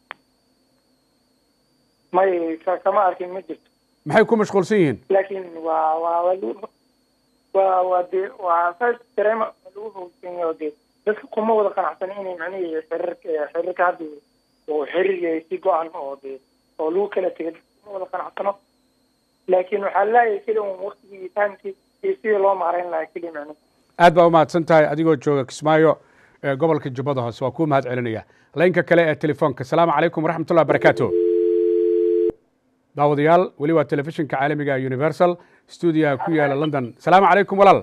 may ka- kama arkin ma jirto maxay ku mashquulsan yihiin laakiin waa waa waa lagu- waa waa de waa saas dareema lagu hogsan yahay oo de dadka kuma wada qanacsan inay macnihii xiriirka xiriirka hadda oo xiriir si go-an oo de oo lagu kala tegay kuma wada qanacsano laakiin waxaa leeyahay keli un waktigii iyo taamkii iyo sidii loo maareyn lahaa keli macnihi aad baa umahadsan tahay adigoo jooga kismaayo ee gobolka jubbada hoose waa kuu mahad celinaya laynka kale ee telefoonka asalaamu calaykum waraxmatullahi wabarakaatu daawadayaal weli waa telefishinka caalamiga ee universal stuudiyaha ku yaala london asalaamu calaykum walaal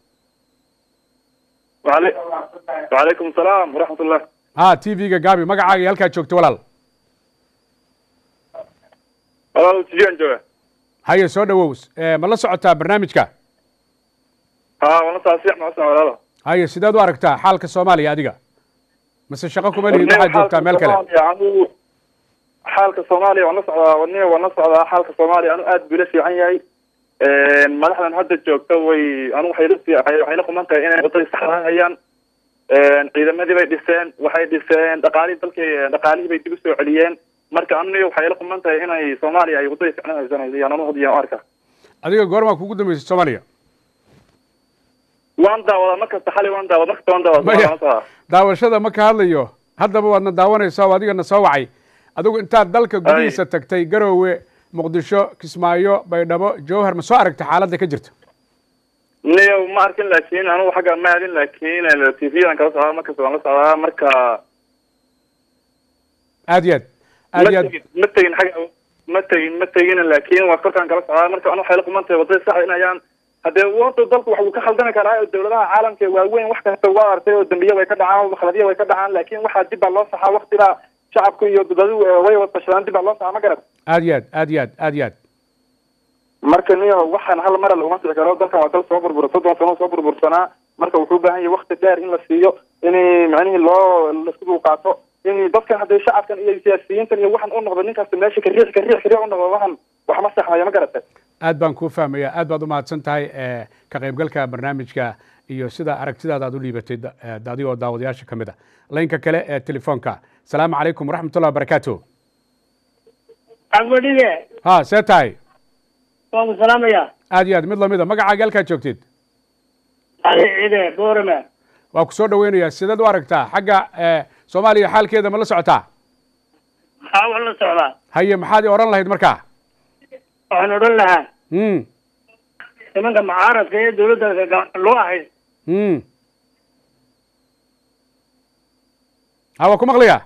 وعلي... وعليكم السلام ورحمة الله ha t v-ga gaabi magacaaga iyo halkaad joogto walaal والله سجين جوا haye soo dhawow Eh, ma la socotaa barnaamijka ها والله صاصيح ما اسمع ولا لا haye sideed u aragtaa xaalka soomaaliya adiga mase shaqo kuma lihid waxaad joogtaa meel kale anigu xaalka soomaaliya waan la socdaa wadniga waan la socdaa xaalka soomaaliya anu aad buu la fiican yahay madaxdan hadda joogta way anu waxay la fii- waxay la quman tahay inay wadadii saxda hayaan ciidamadii bay dhiseen waxay dhiseen dhaqaalihii dalkii dhaqaalihii bay dib u soo celiyeen marka aniga waxay la quman tahay inay soomaaliya ay wadadii ficnaan haysanayso yaan anu hadiyan u arka adiga goormaa kugu dambeysay soomaaliya waan daawadaa markasta xali waan daawada markasta waan daawada Maya. waan la socdaa daawashada ma ka hadlayo haddaba waadna daawanaysaa oo adigana soo wacay adigu intaad dalka gudihiisa tagtay garoowe muqdisho kismaayo baydhabo jowhar ma soo aragtay xaaladda ka jirta niyo ma arkin laakiin anugu xagga ma adin laakiin t v-dan kala socdaa markasta waan la socdaa marka aad iyo aad ma aad iyo aad tegin ma tegin xagga ma tegin ma tegin laakiin waa korkaan kala socdaa marka anu waxay la quman tahay wadada saxa inayaan haddee wanta dalku wax uu ka khaldami karaa oo dawladaha caalamka ee waaweyn wax kasta waa artay oo dambiya way ka dhacaan khaladiya way ka dhacaan laakiin waxaa dib baa loo saxaa waktiba shacabku iyo dadadu way wadashadaan dib baa loo saxaa ma garat aad iyo aad aad iyo aad aad iyo aad marka niyo waxaan hal mara laguma sii karo dalkan waa dal soo burbura soddon sano soo burbursanaa marka wuxuu u baahan yahay wakti dheer in la siiyo in macnihii loo laisku dulqaato in dadkan hadday shacabkan iyo siyaasiyiintan iyo waxan u noqdo ninkasta meesha kariix kariix kariix u noqdo waxan wax ma saxmayo ma garata aad baan kuu fahmaya aad baad u mahadsan tahay eh, ka qaybgalka barnaamijka iyo sida aragtidaada aad u liibatay da- eh, adigoo daawadayaasha ka mid a laynka kale ee telefoonka asalaamu calaykum waraxmatullahi wabarakaatu cagmadhige ha see tahay waan ku salaamayaa aad iyo aad mid lamida magacaaga halkaad joogtid ali cide boorame waa ku soo dhaweynayaa sideed u aragtaa xagga eh, soomaaliya xaalkeeda ma la socotaa haa waan la socdaa haye maxaad i odhan lahayd markaa waxaan odhan lahaa mm nimanka mucaaradka ee dawladda gacanta loo ahay mm ha waa ku maqlaya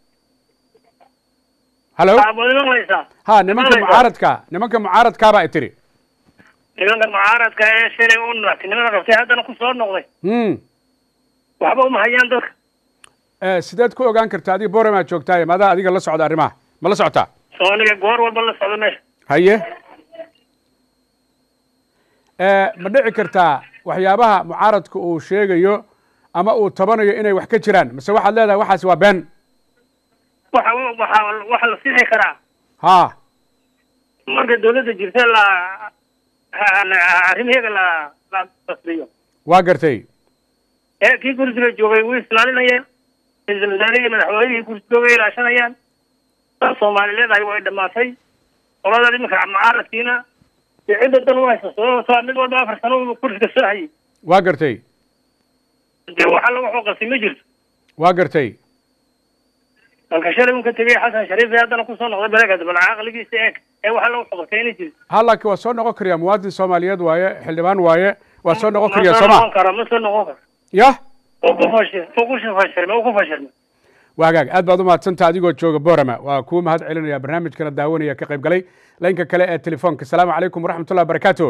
hallo waad maqlaysaa ha nimanka maqlaysaa. mucaaradka nimanka mucaaradkaabaa i tiri nimanka mucaaradka ee shalay u madaxtinimada qabtay haddana ku soo noqday mm waxba uma hayaan dadka Eh, sideed ku ogaan karta adiga boremaa joogtaaye maadaa adiga la socda arrimaha ma la socotaa soo aniga goor walba la socda meesha haye Eh, ma dhici kartaa waxyaabaha mucaaradka uu sheegayo ama uu tabanayo inay wax ka jiraan mise waxaad leedahay waxaasi waa been waxa waxa waxa la sixi karaa ha marka dawladda jirta la arrimaheega la la tasriyo waa gartay ee kii kursiga joogay way islaalinayaan ra-iisul wasaarihii madaxweynihii kursi joogay ilaashanayaan dad soomaali leedahay way dhamaatay qolada iminka mucaaradkiina dee cidda dan u haysa sababtoo mid walba afar sano uu kursiga soo hayay waa gartay dee waxa lagu xoqasi ma jirto waa gartay dalka shalay un ka tegay xasan shariif ee haddana kusoo noqday baleegad bal caqligiisa eeg ee waxa lagu xoqasay inay jirto ha laakiin waa soo noqon kariyaa muwaadin soomaaliyeed waaye xildhibaan waaye waa soo noqon ma kariyaa soo sooma noqon karo ma soo noqon karo yah oo ku fashil oo ku fashilmay oo ku fashilmay waa hagaag aad baad u mahadsanta adigoo jooga borama waa kuu mahad celinaya barnaamijkana daawanaya ka qayb galay laynka kale ee telefoonka asalaamu calaykum waraxmatullahi wabarakaatu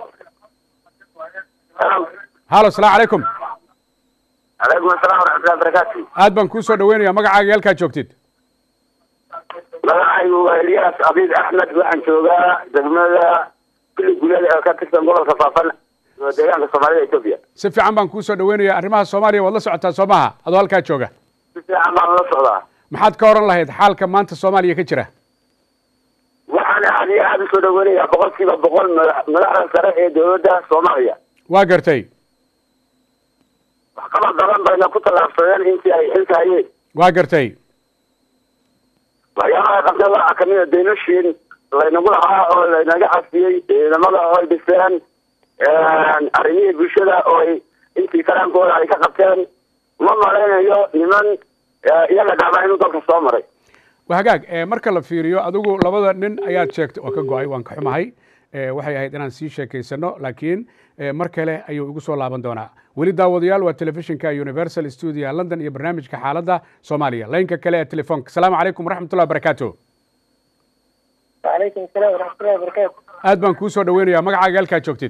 halo asalaamu calaykum calaykum asalaam waraxmatullahi wabarakaatu aad baan kuu soo dhaweynaya magacaaga halkaad joogtid magacaygu waa eliyaas abiid axmed waxaan joogaa degmada kuli gulada ee ka tirsan gobolka faafan oo deegaanka soomaalida etoobiya si fiican baan kuu soo dhaweynaya arrimaha soomaaliya waad la socotaa soo maha adoo halkaa jooga si fiican baan la socdaa maxaad ka oran lahayd xaalka maanta soomaaliya ka jira waxaan aad iyo aada usoo dhaweynayaa boqolkiiba boqol madax- madaxda sare ee dowladda soomaaliya waa gartay waxqabad badan bayna ku tallaabsadeen intii ay xilka hayeen waa gartay waxyaabaha qabta waxaa kamid a daynoshiin laynagu lahaa oo laynaga xasiyey ciidamada oo ay dhiseen arrimihii bulshada oo ay intii karaankooda ay ka qabteen ma malaynayo niman eh, iyaga dhacba inuu dalka soo maray waa hagaag eh, marka la fiiriyo adigu labada nin ayaad sheegtay waa ka go-ay waan ka xumahay Eh, waxay ahayd inaan sii sheekaysano laakiin eh, mar kale ayuu igu soo laaban doonaa weli daawadayaal waa telefishinka universal studio london iyo barnaamijka xaaladda soomaaliya laynka kale ee telefoonka asalaamu calaykum waraxmatullahi wabarakaatu وعليكم السلام ورحمة الله وبركاته aad baan kuu soo dhaweynayaa magacaaga halkaad joogtid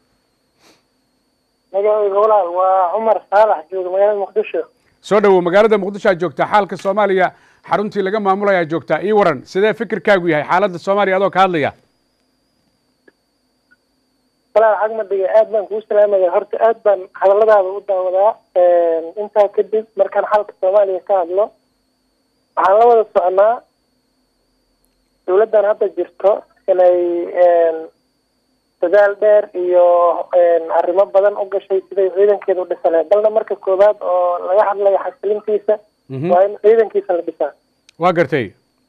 magacayga walaal waa cumar saalax jooga magaalada muqdisho soo dhowow magaalada muqdisho aad joogtaa xaalka soomaaliya xaruntii laga maamulaya aad joogtaa ii waran sidee fikirkaagu yahay xaaladda soomaaliya adoo ka hadlaya walaal cagmadhiga aad baan kuu salaamaya horta aad baan hadalladaada u daawadaa intaa kadib markaan xalka soomaaliya ka hadlo waxaan la wada soconaa dowladdan hadda jirto inay dadaal dheer iyo arrimo badan u gashay siday ciidankeeda u dhisaneen balna marka koowaad oo laga hadlayo xasilintiisa waa in ciidankiisa la dhisaa waa gartay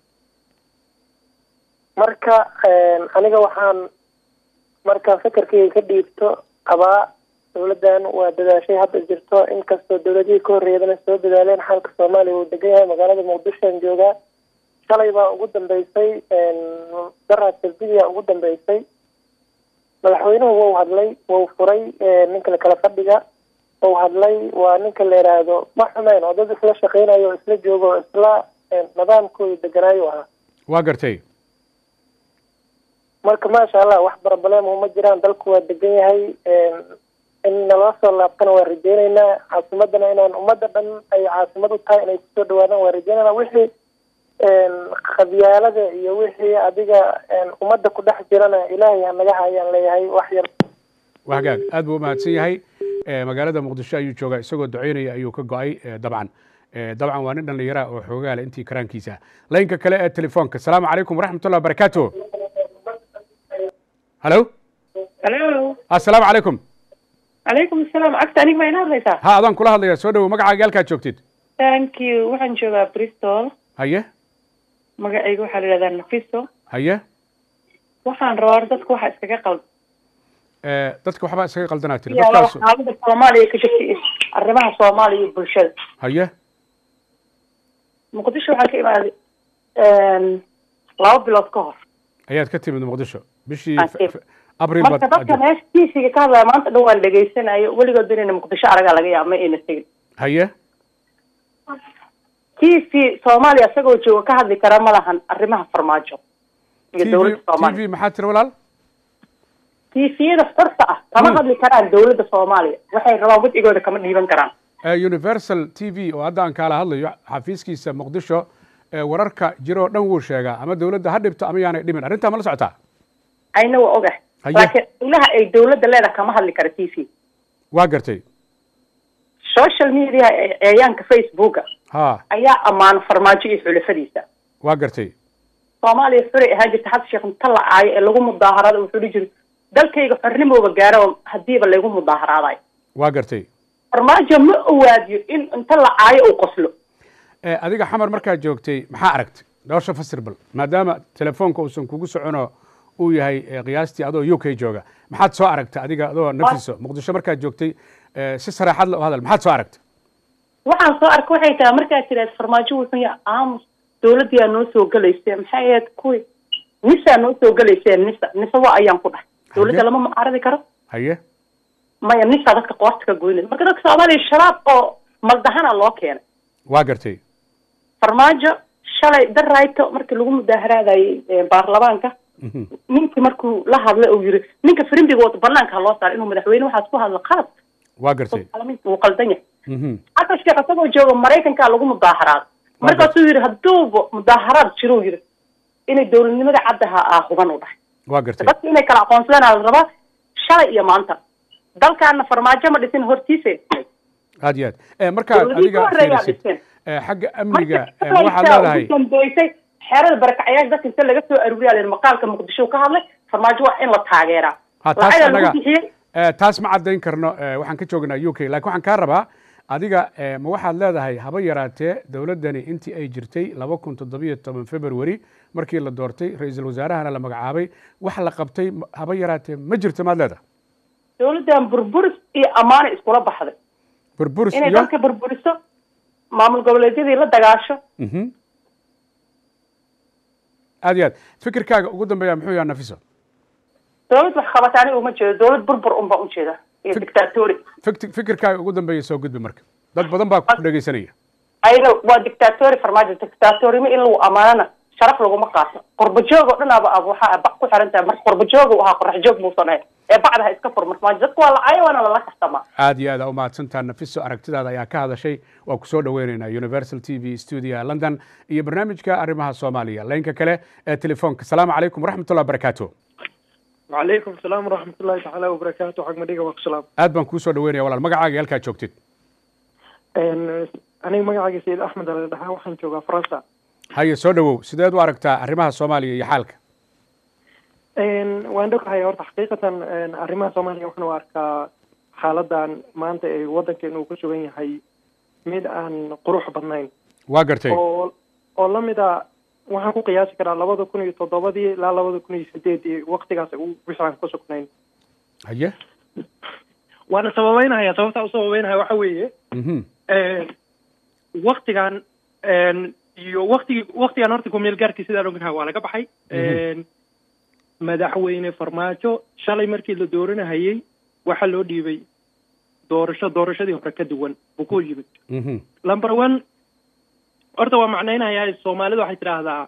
marka aniga waxaan markaan fekerkayga ka dhiibto qabaa dowladdan waa dadaashay hadda jirto inkastoo dowladihii ka horreeyadana soo dadaaleen xalka soomaaliya uu degan yahay magaalada muqdishoan joogaa shalay baa ugu dambeysay daraad sabdidia ugu dambeysay madaxweynuhu wau hadlay wau furay ninka kala fadhiga wau hadlay waa ninka la yidhaahdo ma xumeyn oo dad isla shaqeynayo oo isla joogo oo isla nidaamkooda deganaayo ahaa waa gartay marka maasha allah wax barabalema uma jiraan dalku waa degan yahay in naloo soo laabtana waa rajeyneynaa caasimadana inaan ummadda dhan ay caasimad u tahay inay kusoo dhawaadaan waa rajeynayna wixii khabyaalada iyo wixii adiga ummadda ku dhex jirana ilaahay hanaga hayaan leeyahay wax yar waa hagaag aad buu umahadsan yahay magaalada muqdisho ayuu joogaa isagoo duceynaya ayuu ka go-ay dabcan dabcan waa nin dhallinyara oo xoogaa leh intii karaankiisa laynka kale ee telefoonka asalaamu calaykum waraxmatullah wabarakaatu halo halo assalaamu calaykum calaykum asalaam cagta aniga ma ina hadlaysaa ha adaan kula hadlaya soo dhawow magacaaga halkaad joogtid thank you waxaan joogaa bristol haye magacayga waxaa la yidhahdaa nafiso haye waxaan rabaa dadka waxa iskaga qalda dadka waxbaa isaga qaldanaa tiri yaa dadkaas xaalada soomaaliya ka jirta iyo arrimaha soomaaliya iyo bulshada haye muqdisho waxaa ka imaaday laba bilood ka hor ayaad ka timid muqdisho bishii Aan timid. abril marka dadka meesha tiisiga ka hadlaya maanta dhan waan dhegaysanayo weligood inayna muqdisho aragaa laga yaaba ma ayna tegin haye t v soomaaliya isagoo jooga ka hadli kara ma lahan arrimaha farmaajo iyo t dowladda v soomaaliya maxaa tiri walaal tiifiyada xurta ah kama Hmm. hadli karaan dowladda soomaaliya waxay rabaan wadcigooda kama dhiiban karaan Eh, universal t v oo hadda aan kaala hadlayo xafiiskiisa muqdisho eh, wararka jiro oo dhan wuu sheegaa ama dowladda ha dhibto ama yaanay dhimin arrintaa ma la socotaa ayna waa ogahay Haye. laakiin ilaha ay dowladda leedahay kama hadli kara t v waa gartay social media ee eeyaanka facebooka ha ayaa ammaano farmaajo iyo xulafadiisa waa gartay soomaaliya xuray ahaan jirta xasan sheekh inta la caayo ee lagu mudaaharada wuxuu dhihi jiray dalkayga xornimooba gaaro hadiiba laygu mudaaharaadayo waa gartay farmaajo ma owaadiyo in inta la caayo uu qoslo Eh, adiga xamar markaad joogtay maxaa aragtay doosha fasir bal maadaama telefoonka uusan kugu socono uu yahay eh, qiyaastii adoo u k jooga maxaad soo aragtay adiga adoo nafiso muqdisho markaad joogtay eh, si saraaxad la u hadal maxaad soo aragtay waxaan soo arka waxay tahay markaad tiraad farmaajo wuxuu yahay aamus dowladdiyaa noo soo gelaysa maxay ahayd kuwii nisaa noo soo gelaysa nisa nisa waa ayaan ku dhahay dowladda lama mucaaradi karo haye maya nisaa dadka qoorta ka goynaysa marka dadka soomaaliya shabaab oo maldahana loo keenay waa gartay farmaajo shalay darayto markii lagu mudaaharaadayay eh, baarlamaanka Mhm. ninkii markuu la hadlay uu yiri ninka firimbiga wata banaanka ha loo saaro inuu madaxweyne waxaas ku hadlo qalad waa gartay baarlamaanka wuu qaldan yahay Mhm. xasan sheekh isagoo jooga maraykankaa lagu mudaaharaad markaasuu yidhi hadduuba mudaaharaad jiruu yidhi inay dowladnimada caddaha ah huban u dhahay waa gartay dadka inay kala aqoonsadaan la rabaa shalay iyo maanta dalkaana farmaajo ma dhisin hortiisa aad iyo aad Eh, markaad dowladihii ka adiga horreeyaa fiirisid dhiseen eh, xagga amniga marka eh, waxaad leedahay ugu dambeysay xeerada barakacyaasha dadka inta laga soo aruuriyaa layidhi maqaalka muqdisho ka hadlay farmaajo waa in la taageeraa ha taas lacagaa annaga lagu bixiyey eh, taas ma caddayn karno eh, waxaan ka joognaa u k laakiin waxaan kaa rabaa adiga eh, ma waxaad leedahay haba yaraatee dowladdani intii ay jirtay laba kun toddobiyo toban february markii la doortay ra-iisul wasaarahana la magacaabay wax la qabtay ma- haba yaraatee ma jirto maad leedahay dowladdan burburis iyo ammaanay iskula baxday burburis inay iyo dalka burburiso maamul goboleedyadii la dagaasho Mhm. aad iyo aad fikirkaaga ugu dambeeya muxuu yaha nafiso dowlad wax qabata aniga uma jeedo dowlad burbur un baan u jeeda iyo dictatori Fikti- fikirkaaga ugu dambeeya soo gudbi marka dad badan baa ku dhegeysanaya ayna waa dictatori farmaajo dictatorima in lagu amaanana sharaf laguma qaato qurbajoog oo dhan aba ab waxaa bac ku xiran tahay marka qurbajoog uu ahaa qorax joog muusan ahayn ee bacda ha iska fur farmaajo dadka waa lacayo waana lala kaxtamaa aad iyo aad aa u mahadsantaa nafiso aragtidaada ayaa ka hadashay waa ku soo dhoweynaynaa universal t v studio london iyo barnaamijka arrimaha soomaaliya laynka kale ee telefoonka asalaamu calaykum waraxmatullah barakaatu وعليكم السلام ورحمة الله تعالى وبركاته حق مديقة والسلام aad baan kuu soo dhaweynaya walaal magacaaga iyo halkaad joogtid أنا مقعد سيد أحمد على الدحا وحن جوغا فرنسا haye soo dhawow sideed u aragtaa arrimaha soomaaliya iyo xaalka waan dhogtahay horta xaqiiqatan arrimaha soomaaliya waxaan u arkaa xaaladan maanta ee waddankeena uu ku sugan yahay mid aan qurux badnayn waa gartay oo oo la mid a waxaan ku qiyaasi karaa labada kun iyo toddobadii ilaa labada kun iyo sideedii waqtigaas uu wixii aan ku sugnayn haye waana sababeynaya sababta u sababeynaya waxa weeye mhm waktigan iyo waktigi waktigan horta kumeel gaarkii sidaan ognahay waa laga baxay madaxweyne farmaajo shalay markii la dooranahayey waxaa loo dhiibay doorasho doorashadii hore ka duwan buu ku yimid mhm number one horta waa macnaynayaa soomaalidu waxay tidhaahdaa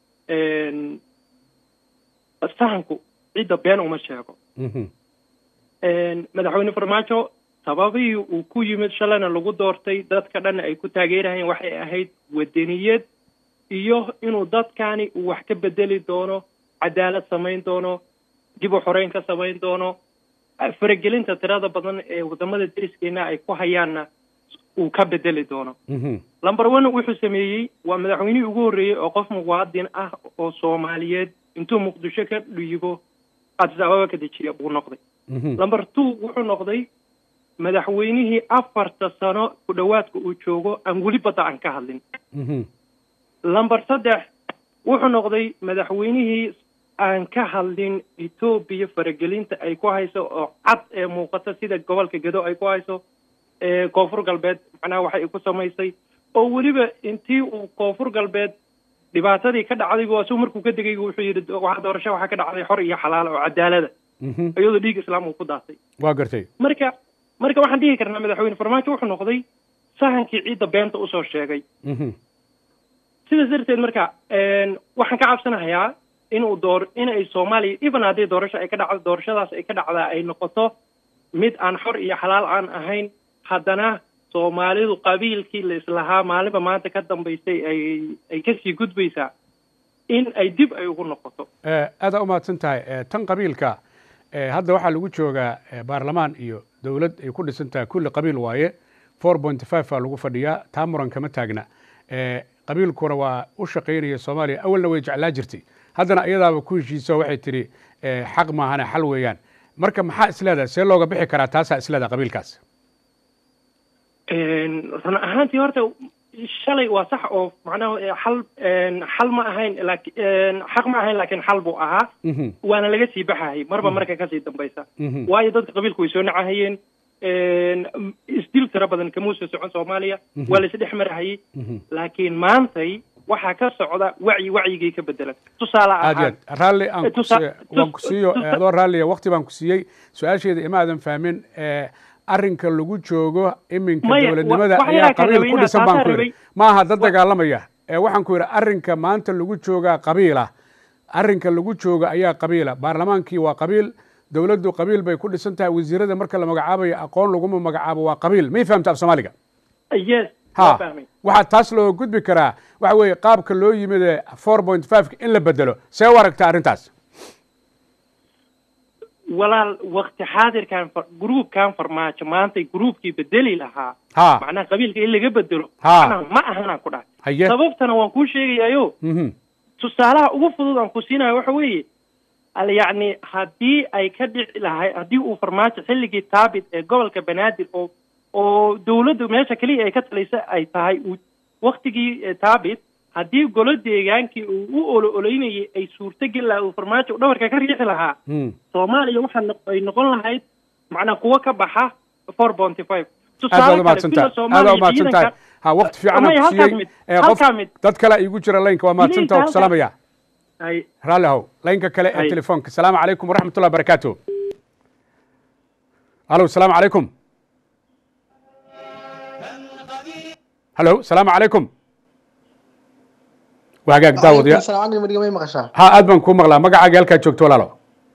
sahanku cidda been uma sheego mhm madaxweyne farmaajo sababihii uu ku yimid shalayna lagu doortay dadka dhan ay ku taageerahayeen waxay ahayd wadaniyad iyo inuu dadkani uu wax ka bedeli doono cadaalad samayn doono dib u xoreyn ka samayn doono faragelinta tirada badan ee wadamada deriskeena ay ku hayaanna uu ka bedeli doono mhm number one wuxuu sameeyey waa madaxweynihii ugu horreeyey oo qof muwaadin ah oo soomaaliyeed intuu muqdisho ka dhiibo addis ababa ka dejiya buu noqday mhm number two wuxuu noqday madaxweynihii afarta sano ku dhowaadka uu joogo aan weli badda aan ka hadlin mhm number saddex wuxuu noqday madaxweynihii aan ka hadlin etoobiya faragelinta ay ku hayso oo cad ee muuqata sida gobolka gedo ay ku hayso ee koonfur galbeed macnaha waxa ay ku samaysay oo weliba intii uu koonfur galbeed dhibaatadii ka dhacday buu asuu markuu ka degay wuxuu yidhi waxa doorasho waxaa ka dhacday xor iyo xalaal oo cadaalada mhm iyadoo dhiig islaam uu ku daatay waa gartay marka marka waxaan dhihi karnaa madaxweyne farmaajo wuxuu noqday sahankii ciidda beenta usoo sheegay mhm sidaas darteed marka waxaan ka cabsanahayaa inuu door in ay soomaaliya even haddii doorasho ay ka dhacdo doorashadaas ay ka dhacdaa ay noqoto mid aan xor iyo xalaal aan ahayn haddana soomaalidu qabiilkii la islahaa maalinba maanta ka dambaysay ay ay kasii gudbaysaa in ay dib ay ugu noqoto Eh, aada u mahadsan tahay Eh, tan qabiilka eh, hadda waxaa lagu joogaa eh, baarlamaan iyo dowlad ay ku dhisan tahay kulli qabiil waaye four point five baa lagu fadhiyaa taa muran kama taagna Eh, qabiilkuna waa u shaqaynaya soomaaliya awalna way jeclaa jirtay haddana iyadaaba ku heshiiso waxay tidhi eh, xaq maahane xal weeyaan marka maxaa isleedahay see looga bixi karaa taasaa isleedahay qabiilkaas run ahaantii horta shalay waa sax oo macnaha eh, xal xal ma ahayn laakiin xaq ma ahayn laakiin xal buu ahaa Mhm, waana laga sii baxayay marba marka kasii dambaysa mhm, waayo dadka qabiilku way soo nacahayeen isdil tiro badan kamuusa socon soomaaliya Mhm. waa la isdhex marahayay mhm. laakiin maantay waxaa ka socda wacyi wacyigii ka bedelan tusaale aad iyo ahaan aad raalli aan ku tusa- siiyo- waan ku siiyo tusa- eh, adoo raalliya waqti baan ku siiyey su-aasheeda ima aadan fahmin eh, arrinka lagu joogo iminka Maya, dowladnimada wa- waxaa ayaa yaraa ka qabiil ku rabay dhisan inaad baan ku taasaa yidhi rabay. maaha dad dagaalamaya Eh, waxaan ku yidhi arrinka maanta lagu joogaa qabiila arrinka lagu jooga ayaa qabiila baarlamaankii waa qabiil dowladdu qabiil bay ku dhisan tahay wasiirada marka la magacaabayo aqoon laguma magacaabo waa qabiil may fahamta af soomaaliga yes ha waa fahmay waxaa taas loo gudbi karaa waxa weeye qaabka loo yimid ee four point five in la bedelo see u aragta arrintaas walaal wakti xaadirkan far- gruubkan farmaajo maantay gruubkii bedeli lahaa ha macnaha qabiilka in laga bedelo Ha. macnaha ma ahanaan ku dhahay haye sababtana waan kuu sheegayayo mhm tusaalaha ugu fudud aan ku siinayo waxa weeye al yacni haddii ay ka dhici lahay haddii uu farmaajo xilligii taabit ee gobolka banaadir oo oo dowladdu meesha keliya ay ka talaysa ay tahay uu waktigii eh, taabit haddii golo deegaankii uu u olo oleynayay ay suurtogeli lahaa uu farmaajo dhabarka ka riixi lahaa Hmm. soomaaliya waxaa noq- ay noqon lahayd macnaa kuwo ka baxa four ponty five aad baad umahadsan tahay aad baad umahadsan tahay ha waqti fiican aan ku siiyey Eh, qof halkaa mid dad kale igu jira laynka waa mahadsan tahay waan ku halkaa- salaamaya ay raalli ahow laynka kale ee Ay. telefoonka asalaamu calaykum waraxmat ullahi barakaatu halo asalaamu calaykum halo asalaamu calaykum waa hagaag daawadiya may maqashaa ha aad baan kuu maqlaa magacaaga halkaad joogto walaalo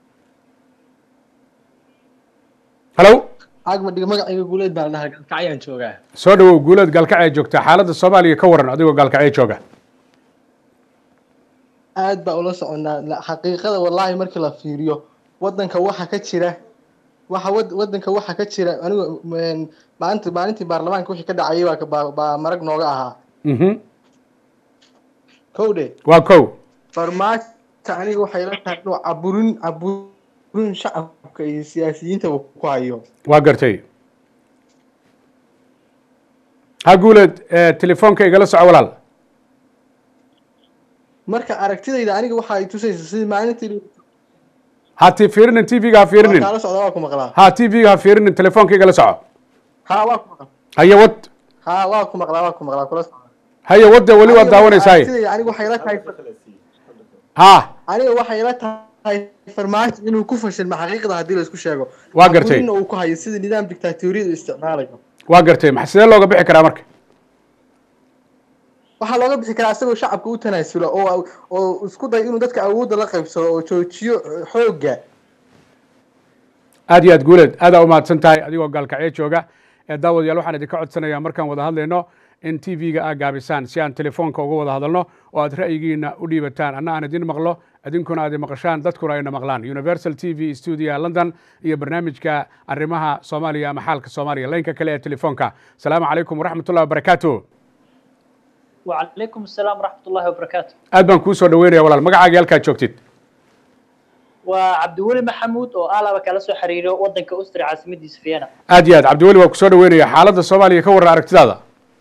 halo agmadhiga magacayga guuleed baa la dhahaa galkacyaan joogaa soo dhawow guuleed gaalkacee joogta xaaladda soomaaliya ka waran adigoo gaalkacee jooga aad baa ula soconaa La- xaqiiqada wallaahi markii la fiiriyo wadanka waxa ka jira waxa wad- wadanka waxa ka jira anigu een, maalinta maalintii baarlamaanka wixii ka dhacayay baa ka- baa baa marag nooga ahaa mhm kowdhe waa kow farmaajo aniga waxay la tahay inuu caburin caburin shacabka iyo siyaasiyiintaba ku hayo waa gartay ha guuleed eh, telefoonka igala soco walaal marka aragtidayda aniga waxa ay tusaysa sidii maalintii ha ti fiirinin tv-ga ha waa fiirinin kaala socda waa ku maqlaa ha tv-ga ha fiirinin telefoonka igala soco ha waa ku maqlaa haye wad ha waa ku maqlaa waa ku maqlaa kula socda haye wadde weli waad Aniga marka daawanaysaay aragtidayda aniga waxay la tahay ha aniga waxay la tahay farmaajo inuu ku fashilma xaqiiqda haddii la isku sheego Waa gartay. caburinna uu ku hayo sida nidaam dictatoriyada uu isticmaalayo waa gartay maxa sidee looga bixi karaa marka waxaa looga bixi karaa isagoo shacabka u tanaasulo oo oo isku day inuu dadka awoodda la qaybsado oo joojiyo xoogga aad iyo aad guuleed aadaa umahadsan tahay adigoo gaalkacyo jooga ee daawadayaal waxaan idinka codsanayaa markaan wada hadlayno in tv-ga aa gaabisaan si aan telefoonka uga wada hadalno oo aad ra'yigiina u dhiibataan anna aan idin maqlo idinkuna aad maqashaan dadkuna ayna maqlaan universal t v studio london iyo barnaamijka arrimaha soomaaliya ama xaalka soomaaliya laynka kale ee telefoonka asalaamu calaykum waraxmatullahi wabarakaatu وعليكم السلام ورحمة الله وبركاته aad baan kuu soo dhaweynaya walaal magacaaga halkaad joogtid وعبد الولي محمود oo alaba kala soo xiriiro wadanka Austria caasimadiisa Vienna aad iyo aad cabdiweli waa ku soo dhaweynaya xaaladda soomaaliya ka warran aragtidaada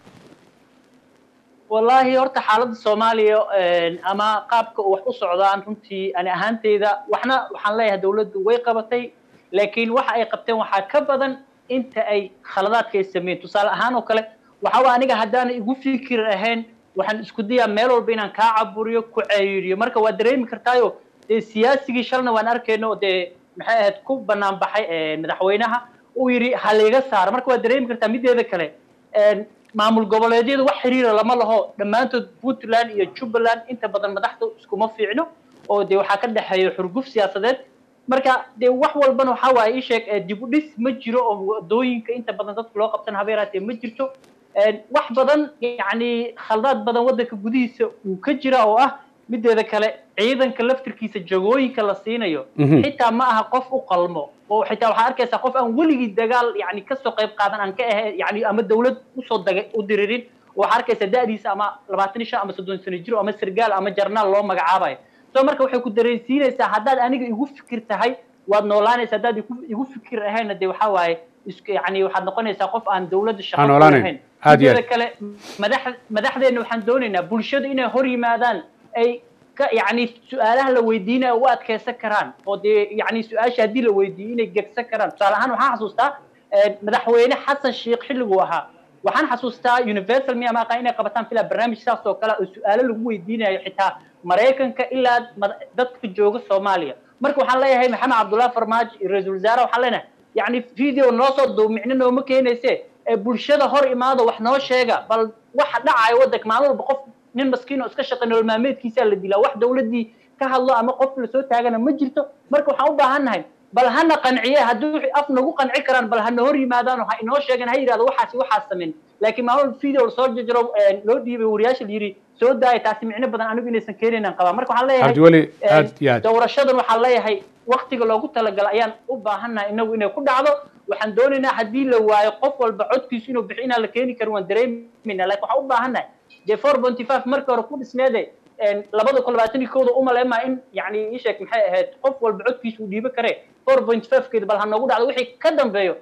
wallahi horta xaaladda Soomaaliya een, ama qaabka uu wax u socdaan runtii ani ahaanteyda waxna waxaan leeyahay dawladdu way qabatay laakiin waxa ay qabteen waxaa ka badan inta ay khaladaadka ay sameeyeen tusaale ahaan oo kale waxa waa aniga haddaan igu fikir ahayn waxaan isku dayaa meel walba inaan kaa caburiyo ku ceeriyo marka waa dareemi kartaayo dee siyaasigii shalna waan arkayno dee maxay ahayd ku banaan baxay ee, madaxweynaha uu yidhi ha layga saaro marka waa dareemi kartaa mideeda kale een, maamul goboleedyadu wax xiriira lama laho dhammaantood puntland iyo jubbaland inta badan madaxda iskuma fiicno oo dee waxaa ka dhexeeya xurguf siyaasadeed marka dee wax walbana waxaa waaye ii sheeg ee, dib u dhis ma jiro oo wadooyinka inta badan dadka loo qabtan habeeraatee ma jirto een, wax badan yacni khaldaad badan waddanka gudihiisa uu ka jira oo ah mideeda kale ciidanka laftirkiisa jagooyinka la siinayo Mhm. xitaa ma aha qof u qalmo oo xitaa waxaa arkaysaa qof aan weligii dagaal yani kasoo qayb qaadan aan ka ahayn yani ama dawlad usoo daga u diririn waxaa arkaysaa da'diisa ama labaatan iyo shan ama soddon sano jiro ama sargaal ama jarnaal loo magacaabayo so marka waxay ku dareensiinaysaa haddaad aniga igu fikir tahay waad noolaanaysa haddaad igu- igu fikir ahayna dee waxaa waaye is yani waxaad noqonaysaa qof aan dawladda shaqo Aan ku noolaanayn. lahayn Aad iyo mideeda kale madax madaxdeena waxaan doonaynaa bulshada inay hor yimaadaan ay ka yani su-aalaha la weydiinaya u adkeysan karaan oo dee yani su-aasha haddii la weydiiyo inay gegsan karaan tusaale ahaan waxaan xasuustaa eh, madaxweyne xasan sheikh xilliguu ahaa waxaan xasuustaa universal miya maaqa inay qabataan filaa barnaamij saas oo kale oo su-aalo lagu weydiinayo xitaa maraykanka ilaa mad- dadka jooga soomaaliya marka waxaan leeyahay maxamed cabdullahi farmaajo iyo ra-iisul wasaare waxaan leenahay yani video noo soo duub micno nooma keenayse ee bulshada hor imaado wax noo sheega bal waxa dhacaya waddanka maalin walba qof nin maskiin oo iska shaqay nolol maalmeedkiisaa la dilaa wax dawladdii ka hadlo ama qof lasoo taagana ma jirto marka waxaan u baahannahay bal hana qanciye haddii wixii af nagu qanci karaan bal hana hor yimaadaan oo ha inoo sheegan ha yidhahdo waxaasi waxaas sameyn laakiin maalin walba video lasoo jajaro ee, loo dhiibay wariyaasha la yidhi soo daaya taasi micno badan anigu inaysan keenaynan qabaa marka waxaan leeyahay cabdiweli ee, aad iyo aad doorashadan waxaan leeyahay waktiga loogu talagalay ayaan u baahannahay inagu inay ku dhacdo waxaan doonaynaa haddii la waayo qof walba codkiisu inuu bixi inaan la keeni karin waan dareemayna laakiin waxaan u baahannahay dee four ponty five markii hore ku dhisneede een, labada kun labaatan iyo kowda umaleemaa in yani ii sheeg maxay ahayd qof walba codkiisu uu dhiibo kare four point five keeda bal ha noogu dhacdo wixii ka dambeeyo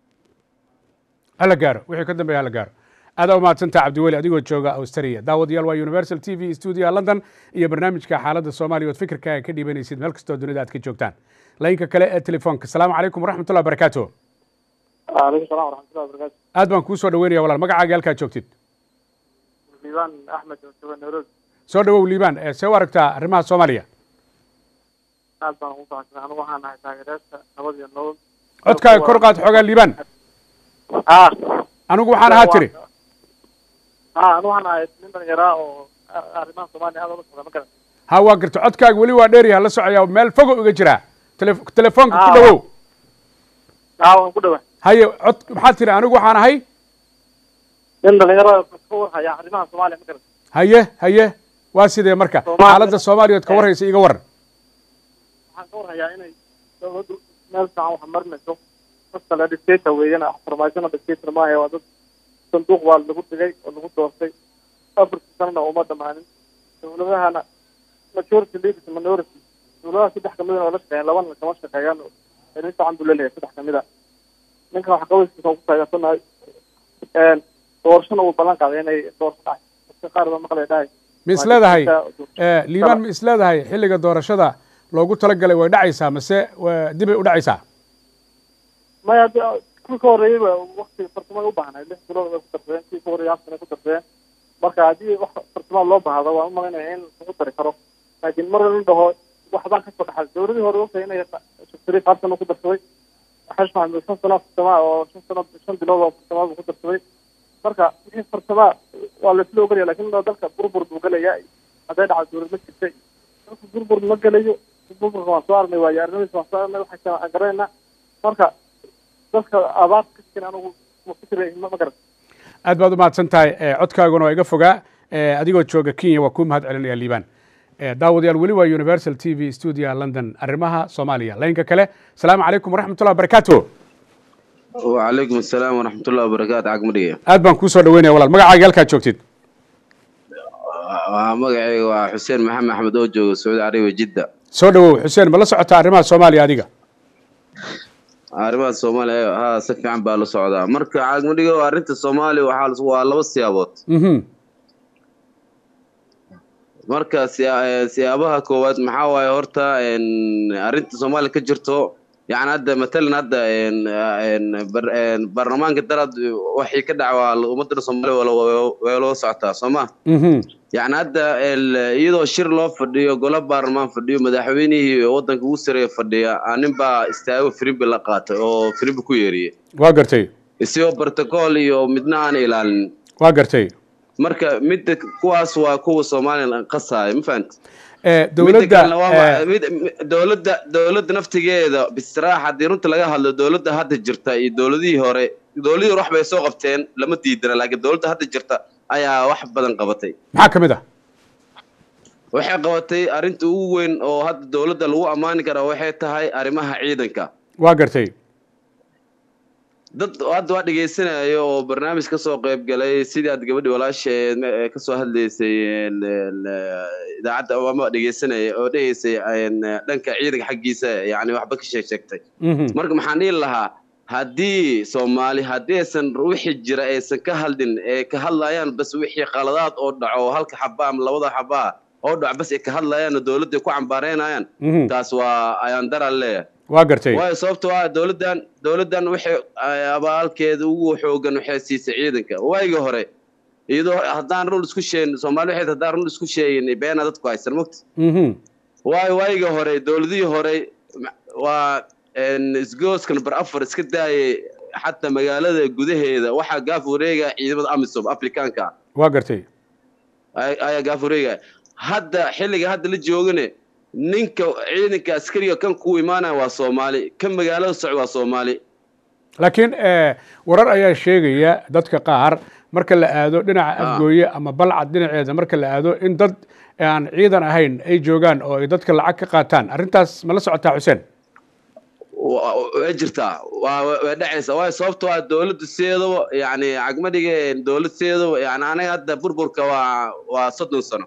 hala gaaro wixii ka dambeeya hala gaaro aadaa umahadsantaha cabdiweli adigoo jooga australia daawadayaal waa universal t v studio london iyo barnaamijka xaaladda soomaaliya ood fikirkaaga ka dhiibanaysid meel kastoo dunida aad ka joogtaan laynka kale ee telefoonka asalaamu calaykum waraxmatullahi wabarakaatu waalaikum salaam waraxmatullahi wabarakaatu aad baan kuu soo dhaweynaya walaal magacaaga halkaad joogtid liibaan axmed oo jooga nairobi soo dhawow liibaan ee see u aragtaa arrimaha soomaaliya aad baan ugu faraxsanay anigu waxaan nahay taageerayaasha nabad iyo nolol codkaaga kor qaad xoogaa liibaan ah anigu waxaan ahaa tiri ah anigu waxaan nahay nin dhalinyaraa oo a- arrimaha soomaaliya aad ula socda ma garan ha waa garta codkaaga weli waa dheeryaha la socaya meel fogo iga jiraa Tele- telefoonka ku Ah. dhawow ah waan ku dhawa haye cod maxaad tiri anigu waxaan ahay nin dhalinyaro ka warhaya arrimaha soomaaliya ma garan haye haye waa sidee marka Soomaaliya- xaaladda soomaaliya ood ka warhaysa iga waran waxaan ka warhayaa inay dowladdu meel fiican wax marinayso dadka la dictator weeyana farmaajona dictator maaha waa dad sanduuq baa lagu dhigay oo lagu doortay afartii sanana uma dhamaanin dowladahana majority leaders minority dowladaha saddex kamid oo la shaqeeyaan labana kama shaqeeyaan nin fiican buu leeyahay saddex kamid a ninkan wax qabayskiisa ku taageersanahay doorashona uu ballan qaaday inay doorasho dhacay dadka qaar baa maqlay dhahay ma is leedahay liibaan ma is leedahay xilliga doorashada loogu talagalay way dhacaysaa mase dibay u dhacaysaa maya haddi kuwii ka horreeyeyba wakti farsamada u baahnay lix bilood bay ku darsadeen kii ka horreeyay afsana ku darsadeen marka haddii wax farsamada loo baahdo waan u malaynaya in lagu dari karo laakiin mar la dhaho waxbaan kasoo dhaxay dowladii hore ogtahay inay shariif hal sano ku darsaday xash maxamed shan sano farsamaa oo shan sano shan bilood oo farsamaa buu ku darsaday marka wixii farsamaa waa laisla ogolaya lakin dalka burbur buu gelaya hadday dhacdo dowlad ma jirtay dalka burbur ma gelayo burburka waan soo arnay waayo arrimadiisa waan soo arnay waxaan garanayna marka dadka abaar ka jirin anigu ma fikira ma garan aad baad u mahadsan tahay codkaaguna waa iga fogaa adigoo jooga kenya waa kuu mahad celinaya liibaan daawadayaal weli waa universal t v studio london arrimaha soomaaliya laynka kale asalaamu calaykum waraxmatullah wabarakaatu وعليكم السلام ورحمة الله وبركاته عقب دقيقة aad baan kuu soo dhaweynaya walaal magacaaga halkaad joogtid magacayga waa xuseen maxamed axmed oo jooga sacuudi carabiya jidda soo dhawow xuseen ma la socotaa arrimaha soomaaliya adiga arrimaha soomaaliya haa si fiican baa la socdaa marka cagmadhigo arrinta soomaaliya waxaa waa laba siyaabood marka siya- siyaabaha koowaad maxaa waaye horta arrinta soomaaliya ka jirto yani hadda matalan hadda baarlamaanka darad waxii ka dhaca waa ummadda soomaaliya way loo socotaa soo ma yani hadda iyadoo shir loo fadhiyo golo baarlamaan fadhiyo madaxweynihii waddanka ugu sareeya fadhiya nin baa istaago firimbi la qaatay oo firimbi ku yeeriyey waa gartay isagoo protocol iyo midna aan ilaalin waa gartay marka midda kuwaas waa kuwa soomaaliya qasaya ma fahamti dowladda dowladda dowladda naftigeeda bisraax haddii runta laga hadlo dowladda hadda jirta iyo dowladihii hore dowladihii hore wax bay soo qabteen lama diidana laakiin dowladda hadda jirta ayaa wax badan qabatay maxaa ka mid ah waxay qabatay arrinta ugu weyn oo hadda dowladda lagu ammaani karaa waxay tahay arrimaha ciidanka waa gartay dad hadda waa dhegaysanaya oo barnaamij ka soo qayb galay sidii aad gabadhi walaasheed ka soo hadlaysay idaacadda ama dhegaysanaya oo dhegaysay dhanka ciidanka xaggiisa yani waxba ka sheeg sheegtay marka maxaan dhihi lahaa haddii soomaali haddii aysan wixii jira aysan ka hadlin ee ka hadlayaan bas wixii qaladaad oo dhaco halka xaba ama labada xabaa oo dhaco bas ay ka hadlayaan oo dowladda ku cambaareynayaan taas waa ayaan daran leeyahay waa gartay waayo sababto ah dowladdan dowladdan waxay abaalkeeda ugu xoogan waxay siisay ciidanka waagii hore iyadoo haddaan run isku sheegin soomaali waxay haddaan run isku sheegin beena dadku haysan mogta waayo waagii hore dowladihii hore waa isgooskan bar afar iska daayay xataa magaalada gudaheeda waxaa gaaf wareega ciidamada amisom afrikaanka waa gartay ayaa gaaf wareegaya hadda xilliga hadda la joogane ninka ciidanka askariga kan ku imaanaya waa soomaali kan magaalada socda waa soomaali laakiin warar ayaa sheegaya dadka qaar marka la aado dhinaca afgooye ama balcad dhinaceeda marka la aado in dad aan ciidan ahayn ay joogaan oo ay dadka lacag ka qaataan arrintaas ma la socotaa xuseen way jirtaa waa way dhacaysaa waayo sababtoo ah dowladda sideedaba yani cagmadhiga dowlad sideedaba yani anaga hadda burburka waa waa soddon sano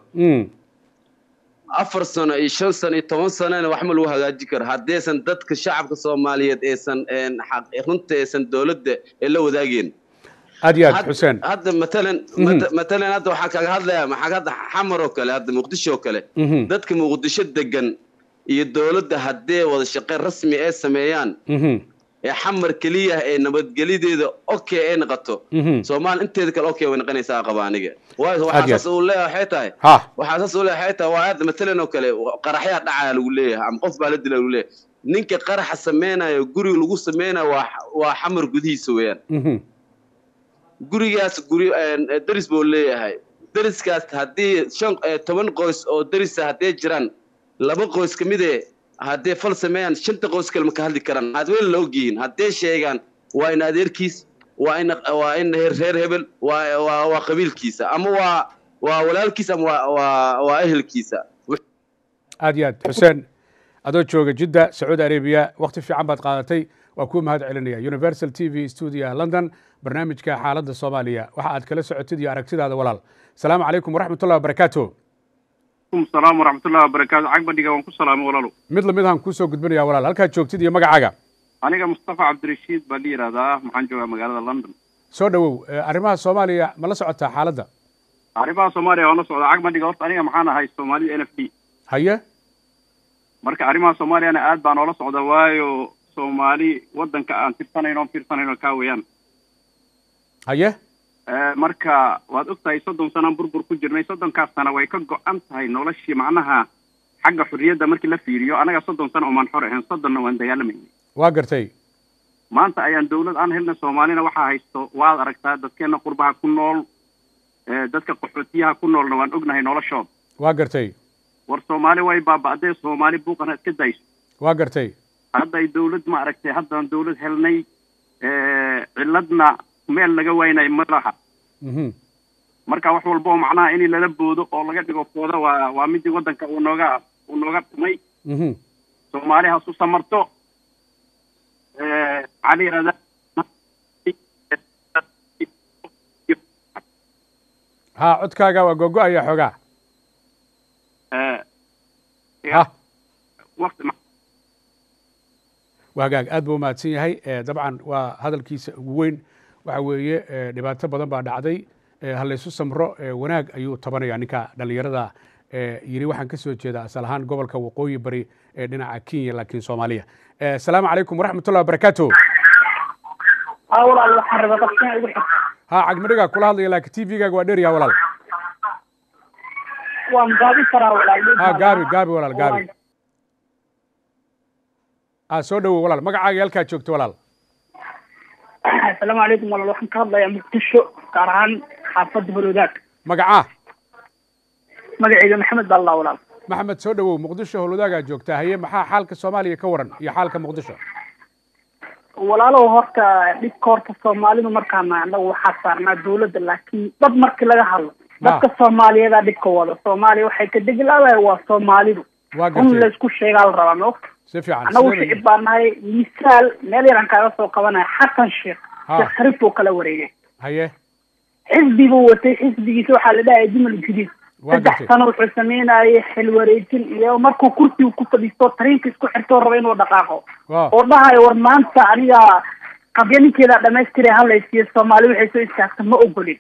afar sano iyo shan sano iyo toban sanona wax ma lagu hagaajin karo haddaysan dadka shacabka soomaaliyeed aysan runta aysan dowladda ee la wadaageen aad iyo aad xuseen hadda matalan matalan hadda waxaa kaga hadlaya maxaa hadda xamar oo kale hadda muqdisho oo kale dadka muqdisho degan iyo dowladda haddee wada shaqeyn rasmi ay sameeyaan ee xamar keliya ee nabadgelideeda okay ay noqoto soomaali inteeda kale okay way noqonaysaa qaba aniga waayo waxaa saas uu leeyahay waxay tahay waxaa saas uu leeyahay waxay tahay waa hadda matalan oo kale qaraxyaa dhacaya lagu leeyahay ama qof baa la dilaa lagu leeyahay ninka qaraxa sameynayo guriga lagu sameynayo waa waa xamar gudihiisa weeyaan gurigaas guri daris buu leeyahay dariskaas haddii shan toban qoys oo darisa haddee jiraan laba qoys ka mid e haddee fal sameeyaan shanta qoys kale ma ka hadli karaan aad weyn la ogyihiin haddee sheegaan waa in adeerkiis waa in waa in reer hebel waa waa waa qabiilkiisa ama waa waa walaalkiisa ama waa waa waa ehelkiisa aad iyo aad xuseen adoo jooga jidda sacuudi arabiya wakti fiican baad qaadatay waa kuu mahad celinaya universal t v studio london barnaamijka xaaladda soomaaliya waxa aad kala socotid iyo aragtidaada walaal asalaamu calaykum waraxmatullahi wabarakaatu salaam waraxmatullahi wabarakaatu cag bandhiga waan ku salaamay walaalo mid lamid ahaan kuusoo gudbinaya walaal halkaad joogtid iyo magacaaga aniga mustafa cabdirashiid baa la yidhaahdaa maxaan joogaa magaalada london soo dhowow arrimaha soomaaliya ma la socotaa xaaladda arrimaha soomaaliya waan la socdaa cag bandhiga horta aniga maxaan ahay soomaalida n f d haye marka arrimaha soomaaliyana aad baan oola socda waayo soomaali waddanka aan tirsanayno on fiirsanayno kaa weeyaan haye marka waad og tahay soddon sanaan burbur ku jirnay soddonkaas sana way ka go-an tahay noloshii macnaha xagga xurriyadda markii la fiiriyo anaga soddon sano omaan xor ahayn soddonna waan dagaalamayna waa gartay maanta ayaan dawlad aan helna soomaalina waxaa haysto waad aragtaa dadkeena qurbaha ku nool dadka qaxootiyaha ku noolna waan ognahay noloshooda waa gartay war soomaali way baaba'dee soomaali buuqana iska dayso waa gartay hadday dawlad ma aragtay haddaan dawlad helnay ciladna meel laga waynay ma laha marka wax walba oo macnaha in lala boodo oo laga dhigo fooda waa waa midii waddanka uu nooga uu nooga dhumay soomaali hasu samarto cali yirahda ha codkaaga waa gogo-aya xoogaa ha waa hagaag aad buu umahadsan yahay dabcan waa hadalkiisa ugu weyn waxa weeye dhibaato badan baa dhacday halaysu samro wanaag ayuu tabanaya ninka dhallinyarada yiri waxaan ka soo jeedaa asal ahaan gobolka waqooyi bari ee dhinaca kenya laakiin soomaaliya asalaamu calaykum waraxmatullahi wabarakaatu ha cagmadhigaa kula hadlaya laakiin t v-gaaga waa dheeryaha walaal ha gaabi gaabi walaal gaabi a soo dhowow walaal magacaaga halkaad joogto walaal asalaamu calaykum walaal waxaan ka hadlayaa muqdisho gaar ahaan xaafadda holwadaag magacaa magacayga maxamed baa allah walaal maxamed soo dhowow muqdisho holwadaagaa joogtaa haye maxaa xaalka soomaaliya ka waran iyo xaalka muqdisho walaalow horta dhibka horta soomaalidu markaana anagu waxaa saarnaa dawladda laakiin dad markii laga hadlo dadka soomaaliyeedaa dhibka wada soomaaliya waxay ka degilaadahay waa soomaalidu run laysku sheegaa la rabaa maogta si fiican anagu shicib baa nahay misaal meel yaraan kaaga soo qabanaya xasan sheekh sheekh sharif buu kala wareegay haye xisbi buu watay xisbigiisa waxaa la dhahaya jumal jadiid saddex sano wuxuu sameynayay xil wareejin iyo markuu kursiga ku fadhiisto tariinka isku xirtoo raba inuu dhaqaaqo oo dhahayo war maanta aniga qabya ninkeeda dhamaystira halaysiiyo soomaali waxay soo istaagta ma ogolin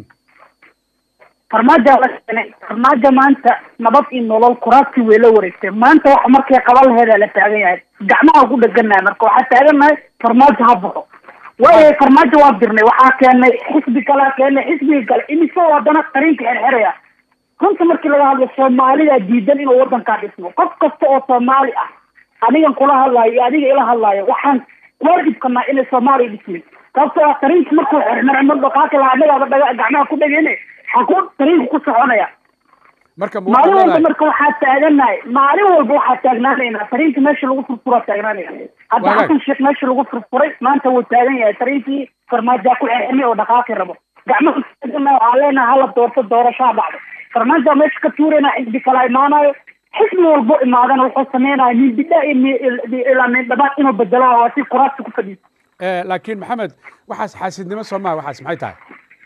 farmaaja la keenay farmaajo maanta nabad iyo nolol kuraasti way la wareegtay maanta waxa markay qaban laheedaa la taagan yahay gacmaha ku dheganahay marka waxaa taagannahay farmaajo ha baxo waayahay farmaajo waan dirnay waxaa keenay xisbi kalea keenay xisbiga kale imisoo haddana tariinka xerxeraya runta markii laga hadlo soomaalida diidan inuu waddankaa dhismo qof kasta oo soomaali ah anigan kula hadlaayo iyo adiga ila hadlaayo waxaan waajibkanaa inay soomaaliya dhismin sababtoo ah tariinka markuu xerxermo dhaqaaqi lahaa annagaaba dhaga gacmaha ku dhegeyne xakuu tariinku ku soconaya marka maalin walba marka waxaa taaganahay maalin walba waxaa taagnaanaynaa tariinka meesha lagu furfuraa taagnaanaya hadda xasan sheekh meesha lagu furfuray maanta wuu taagan yahay tariinkii farmaajaa ku xerxirmay oo dhaqaaqi rabo gacmaha taaganahay waxaa leenahay hala doorto doorashaa dhacdo farmaaja meesha ka tuurayna xisbi kala imaanayo xisbi walbo imaadana wuxuu sameynaya mindidha ilaa mindhabaad inuu bedelo waa si kuraasta ku fadhiiso laakiin maxamed waxaas xaasidnimo soo maha waxaas maxay tahay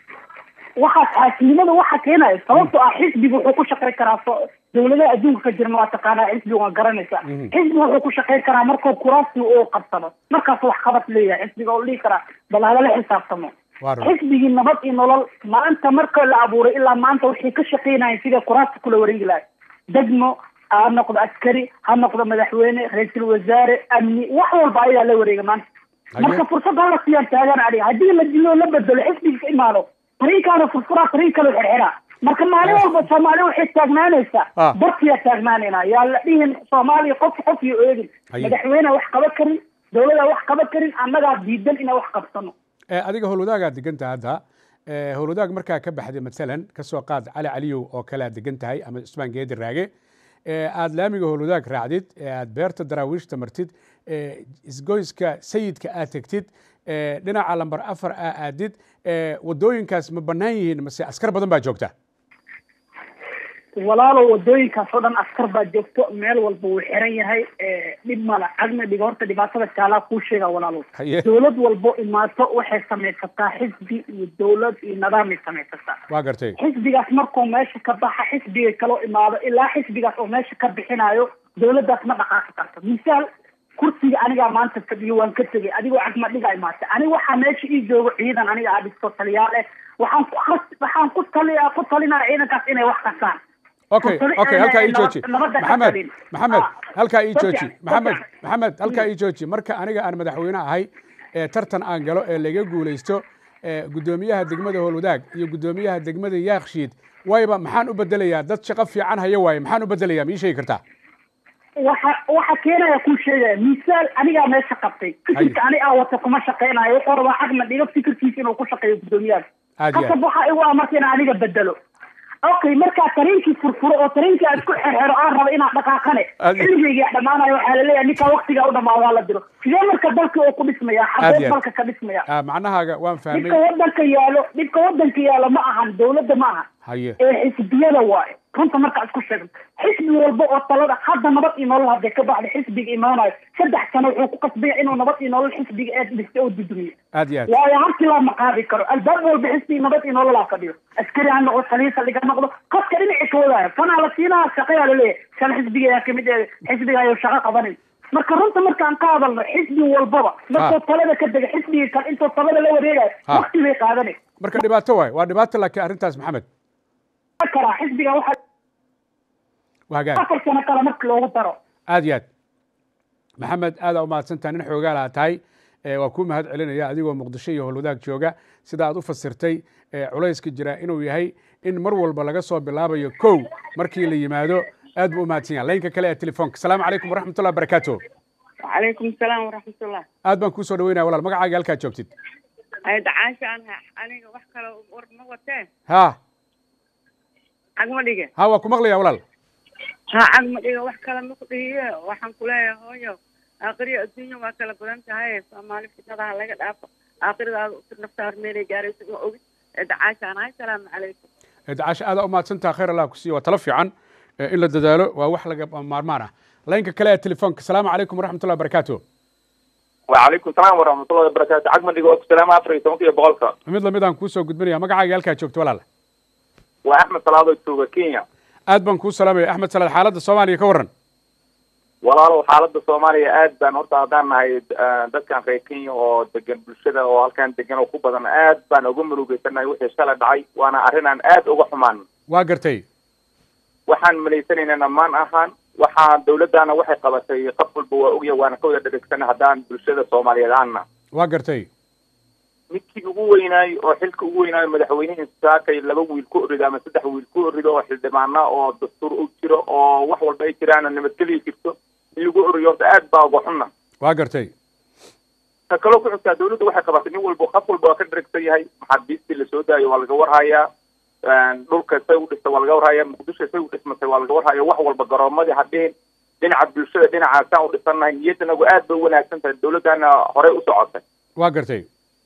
waxaas xaasidnimada waxa keenaya sababtoo ah xisbiga wuxuu ku shaqayn karaa dawladaha adduunka ka jirna waa taqaanaa xisbiga waa garanaysaa xisbiga wuxuu ku shaqayn karaa markuu kuraasti uu qabsado markaas wax qabad leeyahay xisbiga oo dhihi karaa bal halala xisaabtamo xisbigii nabad iyo nolol maanta marka la abuuray ilaa maanta waxay ka shaqaynayeen sida kuraasta kula wareegi lahay degmo ha noqdo askari ha noqdo madaxweyne ra-iisul wasaare amni wax walba ayagaa la wareega maanta marka fursad hala siiyaan taagan adiga haddii la dilo la bedelo xisbiga ka imaado tariinkaana furfuraa tariin kale xerxeraa marka maalin walba soomaali waxay taagnaanaysaa barkiyaa taagnaanayna yaa la dhihin soomaaliya qof qof iyo eegin madaxweyne wax qaba karin dawladaa wax qaba karin annagaa diidan inaan wax qabsano adiga howlwadaagaa deganta hadda howlwadaag markaa ka baxday masalan kasoo qaad cali caliyow oo kale aad degan tahay ama cusmaan geedi raage aad laamiga howlwadaag raacdid aad beerta daraawiishta martid isgoyska sayidka aad tegtid dhinaca lamber afar aa aadid wadooyinkaas ma bannaan yihiin mase askar badan baa joogta walaalo wadooyinkaas oo dhan askar baa joogto meel walba wuu xiran yahay dhib mala cagna dhiga horta dhibaatada jaalaa kuu sheega walaalo Haye. dowlad walbo imaato waxay samaysataa xisbi iyo dowlad iyo nidaamay samaysataa waa gartay xisbigaas markuu meesha ka baxa xisbiga kaloo imaado ilaa xisbigaas oo meesha ka bixinayo dowladdaas ma dhaqaaqi karto misaal kursiga anigaa maanta fadhiyo waan ka tegay adigoo cagma dhiga imaatay aniga waxaa meesha ii joogo ciidan aniga aa dhisto taliyaal eh waxaan ku khas- waxaan ku taliya ku talinaya ciidankaas inay wax kasaan okay Kurtali- okay eh, halkaa ii nabad- jooji nabadda ka maxamed talin. maxamed Ah. halkaa ii Dadka- jooji maxamed dadka- maxamed halkaa ii jooji marka aniga aan madaxweyne ahay ee tartan aan galo ee laga guulaysto ee guddoomiyaha degmada howlwadaag iyo guddoomiyaha degmada yaakshiid wayba maxaan u bedelayaa dad shaqo fiican haya waaye maxaan u bedelayaa ma ii sheegi kartaa waxa waxa keenaya kuu sheegaya misaal anigaa meesha qabtay fikirka ani aa wata kuma shaqeynayo wuxuu rabaa cagma dhigo fikirkiisa inuu ku shaqeeyo guddoomiyaha Aad iyo aad. kasab waxa igu ah marka inaan aniga bedelo okay markaa tareenkii furfuro oo tareenkii aad ku xerxero aan rabo inaan dhaqaaqane Aad iyo- xilligeyga dhamaanayo waxaa laleeyahay ninkaa waktigaa u dhamaa waa la diro sidee marka dalka oo ku dhismaya Aad xageed iyo aad. dalka ka dhismaya Ah, macnahaaga waan fahmay dhibka wadanka yaalo dhibka wadanka yaalo ma ahan dowladda ma aha haye ee xisbiyada waaye runta marka isku sheegno xisbi walba oo talada hadda nabad iyo nolol hadday ka baxda xisbiga imaanayo saddex sano wuxuu ku qasbaya inuu nabad iyo nolol xisbiga ee dhistay oo dudumiyo aad iyo aad waayo halkii laa maqaabi karo albaab walba xisbi nabad iyo nolol ha fadhiyo askari ha noqdo taliisa dhiga noqdo qofka dhinaci ka wadaayo fanaa la siinaha shaqayaa laleeyahay shan xisbiga ayaa kamid ee xisbiga ayuu shaqo qabanin marka runta markaan ka hadalno xisbi walbaba markuu talada ka dega xisbiga kale intuu talada la wareegayo Ha. wakti bay qaadanay marka dhibaato waaye waa dhibaato laakiin arrintaas maxamed karaa xisbiga waxaa waa hagaag afar sano kale marka loogu daro aad iyo aad maxamed aadaa umahadsantaha nin xoogaala tahay ee waa kuu mahad celinaya adigoo muqdisho iyo howlwadaag jooga sida aad u fasirtay ee culayska jira inuu yahay in mar walba laga soo bilaabayo kow markii la yimaado aad buu u mahadsan yahay laynka kale ee telefoonka asalaamu calaykum waraxmatullah barakaatu وعليكم السلام ورحمة الله aad baan kuu soo dhaweynaya walaal magacaaga halkaad joogtid هاي دعاشة أنا أنا وحكة ورنا وتاه ha عقم دقة ha waa ku maqlaya walaal ها عقم دقة وحكة لما قضية وحن كلها هويا آخرية الدنيا وكلا بدنت هاي فما لي فتنة هلا قد أف آخر ذا نفتح ميري جاري سوى أوي دعاشة أنا هاي السلام عليكم dacasho aadaa umahadsantaha khayr allah ku siiyo waa talo fiican ee in la dadaalo waa wax laga maarmaan ah laynka kale ee telefoonka asalaamu calaykum waraxmatullah barakaatu وعليكم السلام ورحمة الله وبركاته عقم دقة السلام أفريقيا تونكي بقولك mid lamid aan kuu soo gudbinaya magacaaga halkaad joogto walaal وأحمد صلاة توبة كينيا aad baan kuu salaamaya axmed salaad xaaladda soomaaliya ka warran walaalow xaaladda soomaaliya aad baan horta haddaan nahay eh, dadkan reer kenya oo degan bulshada oo halkan degan oo ku badan aad baan uga murugeysanahay wixii shalay dhacay waana arrin aan aad uga xumaan waa gartay waxaan malaysanaynaa maan ahaan waxaa dawladdaana waxay qabatay qof walba waa ogya waana ka wada dhegeysanay haddaan bulshada soomaaliyeed aanna waa gartay midkii ugu weynaay oo xilka ugu weynaayo madaxweynihii saakay laba wiil ku orido ama saddex wiil ku orido oo xildhibaana oo dastuur u jiro oo wax walba ay jiraan oo nabadgelyo jirto in lagu oriyo horta aad baa uga xunna waa gartay ta kaloo ku xigtaa dawladdu waxay qabatay nin walba qof walba waa ka dharagsan yahay maxaabiistii lasoo daayo waa laga warhayaa dhulka say u dhistay waa laga warhayaa muqdisho say u dhismatay waa laga warhayaa wax walba garoomadii hadhihin dhinaca bulshada dhinaca saan u dhisannahay niyadanagu aad bay u wanaagsan tahay dawladdana horey u socotay waa gartay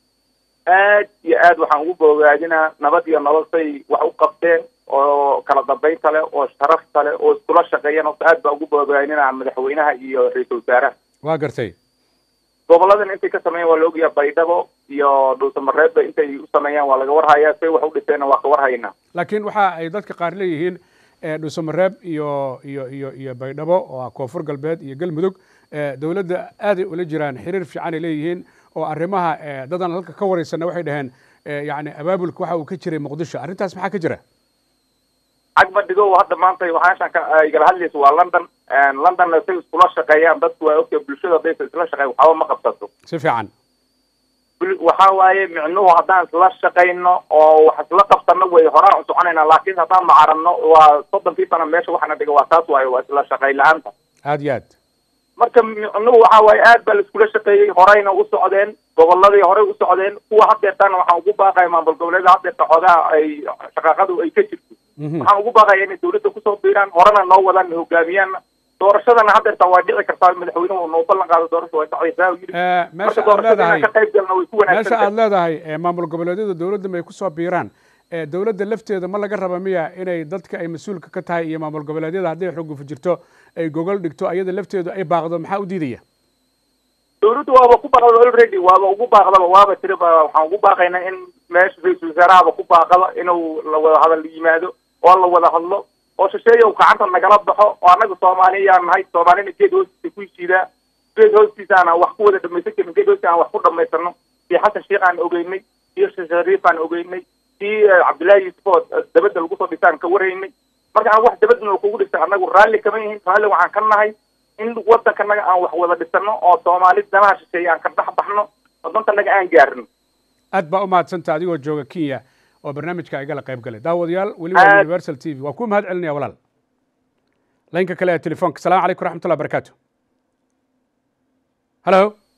aad iyo aad waxaan ugu bogaadinaa nabad iyo nolol say wax u qabteen oo kala dambaynta leh oo sharafta leh oo iskula shaqeeyaan horta aad baan ugu bogaadinaa madaxweynaha iyo ra-iisul wasaaraha waa gartay goboladan intay ka sameeyaan waa la ogyahay baydhabo iyo dhuusamareebba intay u sameeyaan waa laga warhayaa say wax u dhiseenna waa ka warhaynaa laakiin waxa ay dadka qaar leeyihiin eh, dhuusamareeb iyo iyo iyo iyo baydhabo oo ah koonfur galbeed iyo galmudug eh, dowladda aaday ula jiraan xiriir fiican ay leeyihiin oo arrimaha eh, dadan halka ka wareysana waxay dhaheen eh, yacni abaabulka waxa uu ka jiray muqdisho arrintaas maxaa ka jira cagma dhigo hadda maanta waxaashan ka ay kala hadlaysa waa london londonna say iskula shaqeeyaan dadku waa ogtahay bulshada haddaysa isla shaqeyn waxba ma qabsato si fiican bul- waxa waaye micnuhu haddaan isla shaqayno oo wax isla qabsano way horaan u soconaynaa laakiin haddaan macarano waa soddonkii sano meesha waxana dhiga waa taas waaye waa isla shaqayn la-aanta aad iyo aad marka micnuhu waxa waaye aad baa la iskula shaqeeyey horeyna u socdeen goboladii horey u socdeen kuwa haddeertana waxaan ugu baaqaya maamul goboleeda haddeerta xoogaha ay shaqaaqadu ay ka jirto waxaan ugu baaqaya inay dawladda kusoo biiraan horena noo wadaan na hogaamiyaan doorashadana haddeerta waa dhici kartaa madaxweynuhu noo ballan qaado doorasha way dhacaysaa uu yidhi meesha marka aad doorashada leedahay inaan ka qayb galno way ku meesha wanaagsan aad leedahay eh, maamul goboleedyada dowladda may kusoo biiraan dowladda lafteeda ma laga raba miya inay dadka ay mas-uulka ka tahay iyo maamul goboleedyada hadday xugufu jirto ay gogol dhigto ayada lafteedu ay baaqdo maxaa u diidaya dawladdu waaba ku baaqda already waaba ugu baaqdaba waaba tiri ba waxaan ugu baaqaynaa in meesha ra-iisul wasaarahaba ku baaqaba inuu la wada hadal yimaado oo la wada hadlo oo shisheeya uu gacanta nagala baxo oo annaga soomaaliyaan nahay soomaalina geed hoostiisa ku heshiidaa geed hoostiisa aan wax ku wada dhamaysan karin geed hoostiisa aan wax ku dhamaysano iyo xasan sheekh aan ogeynay iyo sheekh shariif aan ogeynay iyo cabdullaahi yuusuf oo dabadda lagu soo dhisaan ka waraynay marka aan wax dabadna kugu dhistay annagu raalli kama yihin raalli waxaan ka nahay in wadankanaga aan wax wada dhisano oo soomaali danaha shisheeye aan ka dhex baxno oo dantanaga aan gaarno aad baa u mahadsanta adigoo jooga kenya oo barnaamijka igala qayb galay daawadayaal weli waa universal t v waa ku mahad celinaya walaal laynka kale ee telefoonka salamu calaykum raxmatullah barakatu halo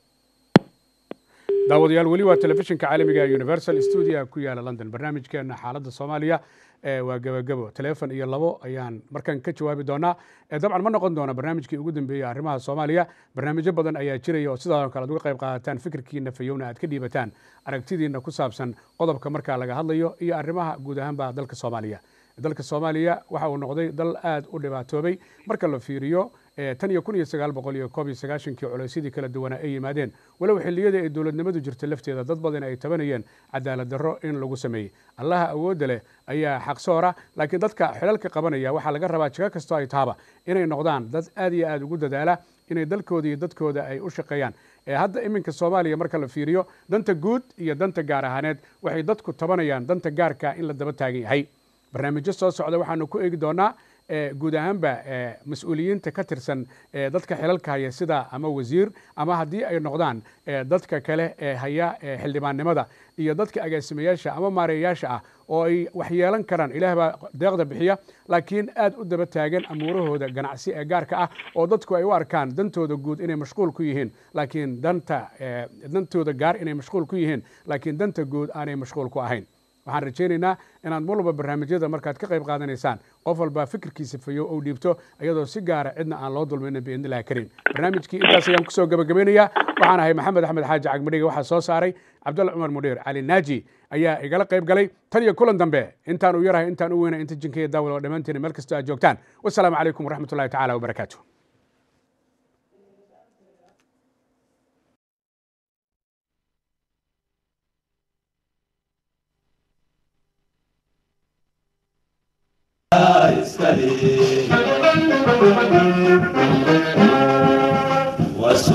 daawadayaal weli waa telefishinka caalamiga ee universal studio ku yaala london barnaamijkeena xaaladda soomaaliya waa gebagebo telefon iyo labo ayaan markan ka jawaabi doonaa dabcan ma noqon doona barnaamijkii ugu dambeeyey arrimaha soomaaliya barnaamijyo badan ayaa jiraya oo sidoo kale ad uga qayb qaadataan fikirkiina fayowna aad ka dhiibataan aragtidiina ku saabsan qodobka markaa laga hadlayo iyo arrimaha guud ahaanba dalka soomaaliya dalka soomaaliya waxa uu noqday dal aad u dhibaatoobay marka la fiiriyo tan iyo kun iyo sagaal boqol iyo koob iyo sagaashankii culeysyadii kala duwanaa ay yimaadeen walow xilliyadii ay dowladnimadu jirta lafteeda dad badan ay tabanayeen cadaalad darro in lagu sameeyey allaha awoodda leh ayaa xaqsoora laakiin dadka xilalka qabanaya waxaa laga rabaa jigo kastoo ay tahaba inay noqdaan dad aad iyo aad ugu dadaala inay dalkooda iyo dadkooda ay u shaqeeyaan hadda iminka soomaaliya marka la fiiriyo danta guud iyo danta gaar ahaaneed waxay dadku tabanayaan danta gaarka in la daba taagan yahay barnaamijyo soo socda waxaanu ku eegi doonaa guud ahaanba mas-uuliyiinta ka tirsan dadka xilalka haya sida ama wasiir ama haddii ay noqdaan dadka kale ee haya xildhibaannimada iyo dadka agaasimayaasha ama maareeyayaasha ah oo ay wax yeelan karaan ilaah baa deeqda bixiya laakiin aad u daba taagan amuurahooda ganacsi ee gaarka ah oo dadku ay u arkaan dantooda guud inay mashquul ku yihiin laakiin danta dantooda gaar inay mashquul ku yihiin laakiin danta guud aanay mashquul ku ahayn waxaan rajaynaynaa inaad mar walba barnaamijyada markaad ka qayb qaadanaysaan qof walba fikirkiisa fayo ou dhiibto iyadoo si gaara cidna aan loo dulmaynin biidnillahi kariim barnaamijkii intaas ayaan kusoo gabagabaynayaa waxaan ahay maxamed axmed xaaji cagmadhiga waxaa soo saaray cabdulla cumar mudhiir cali naaji ayaa igala qayb galay tan iyo kulan dambe intaan u yarahay intaan u weynay inta jinkaiyo daawal oo dhammaantiin meel kastoo aad joogtaan wasalaamu calaykum waraxmatullahi tacala wabarakaatu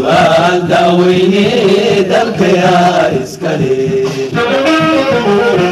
وسؤال داويني دلك يا إسكالي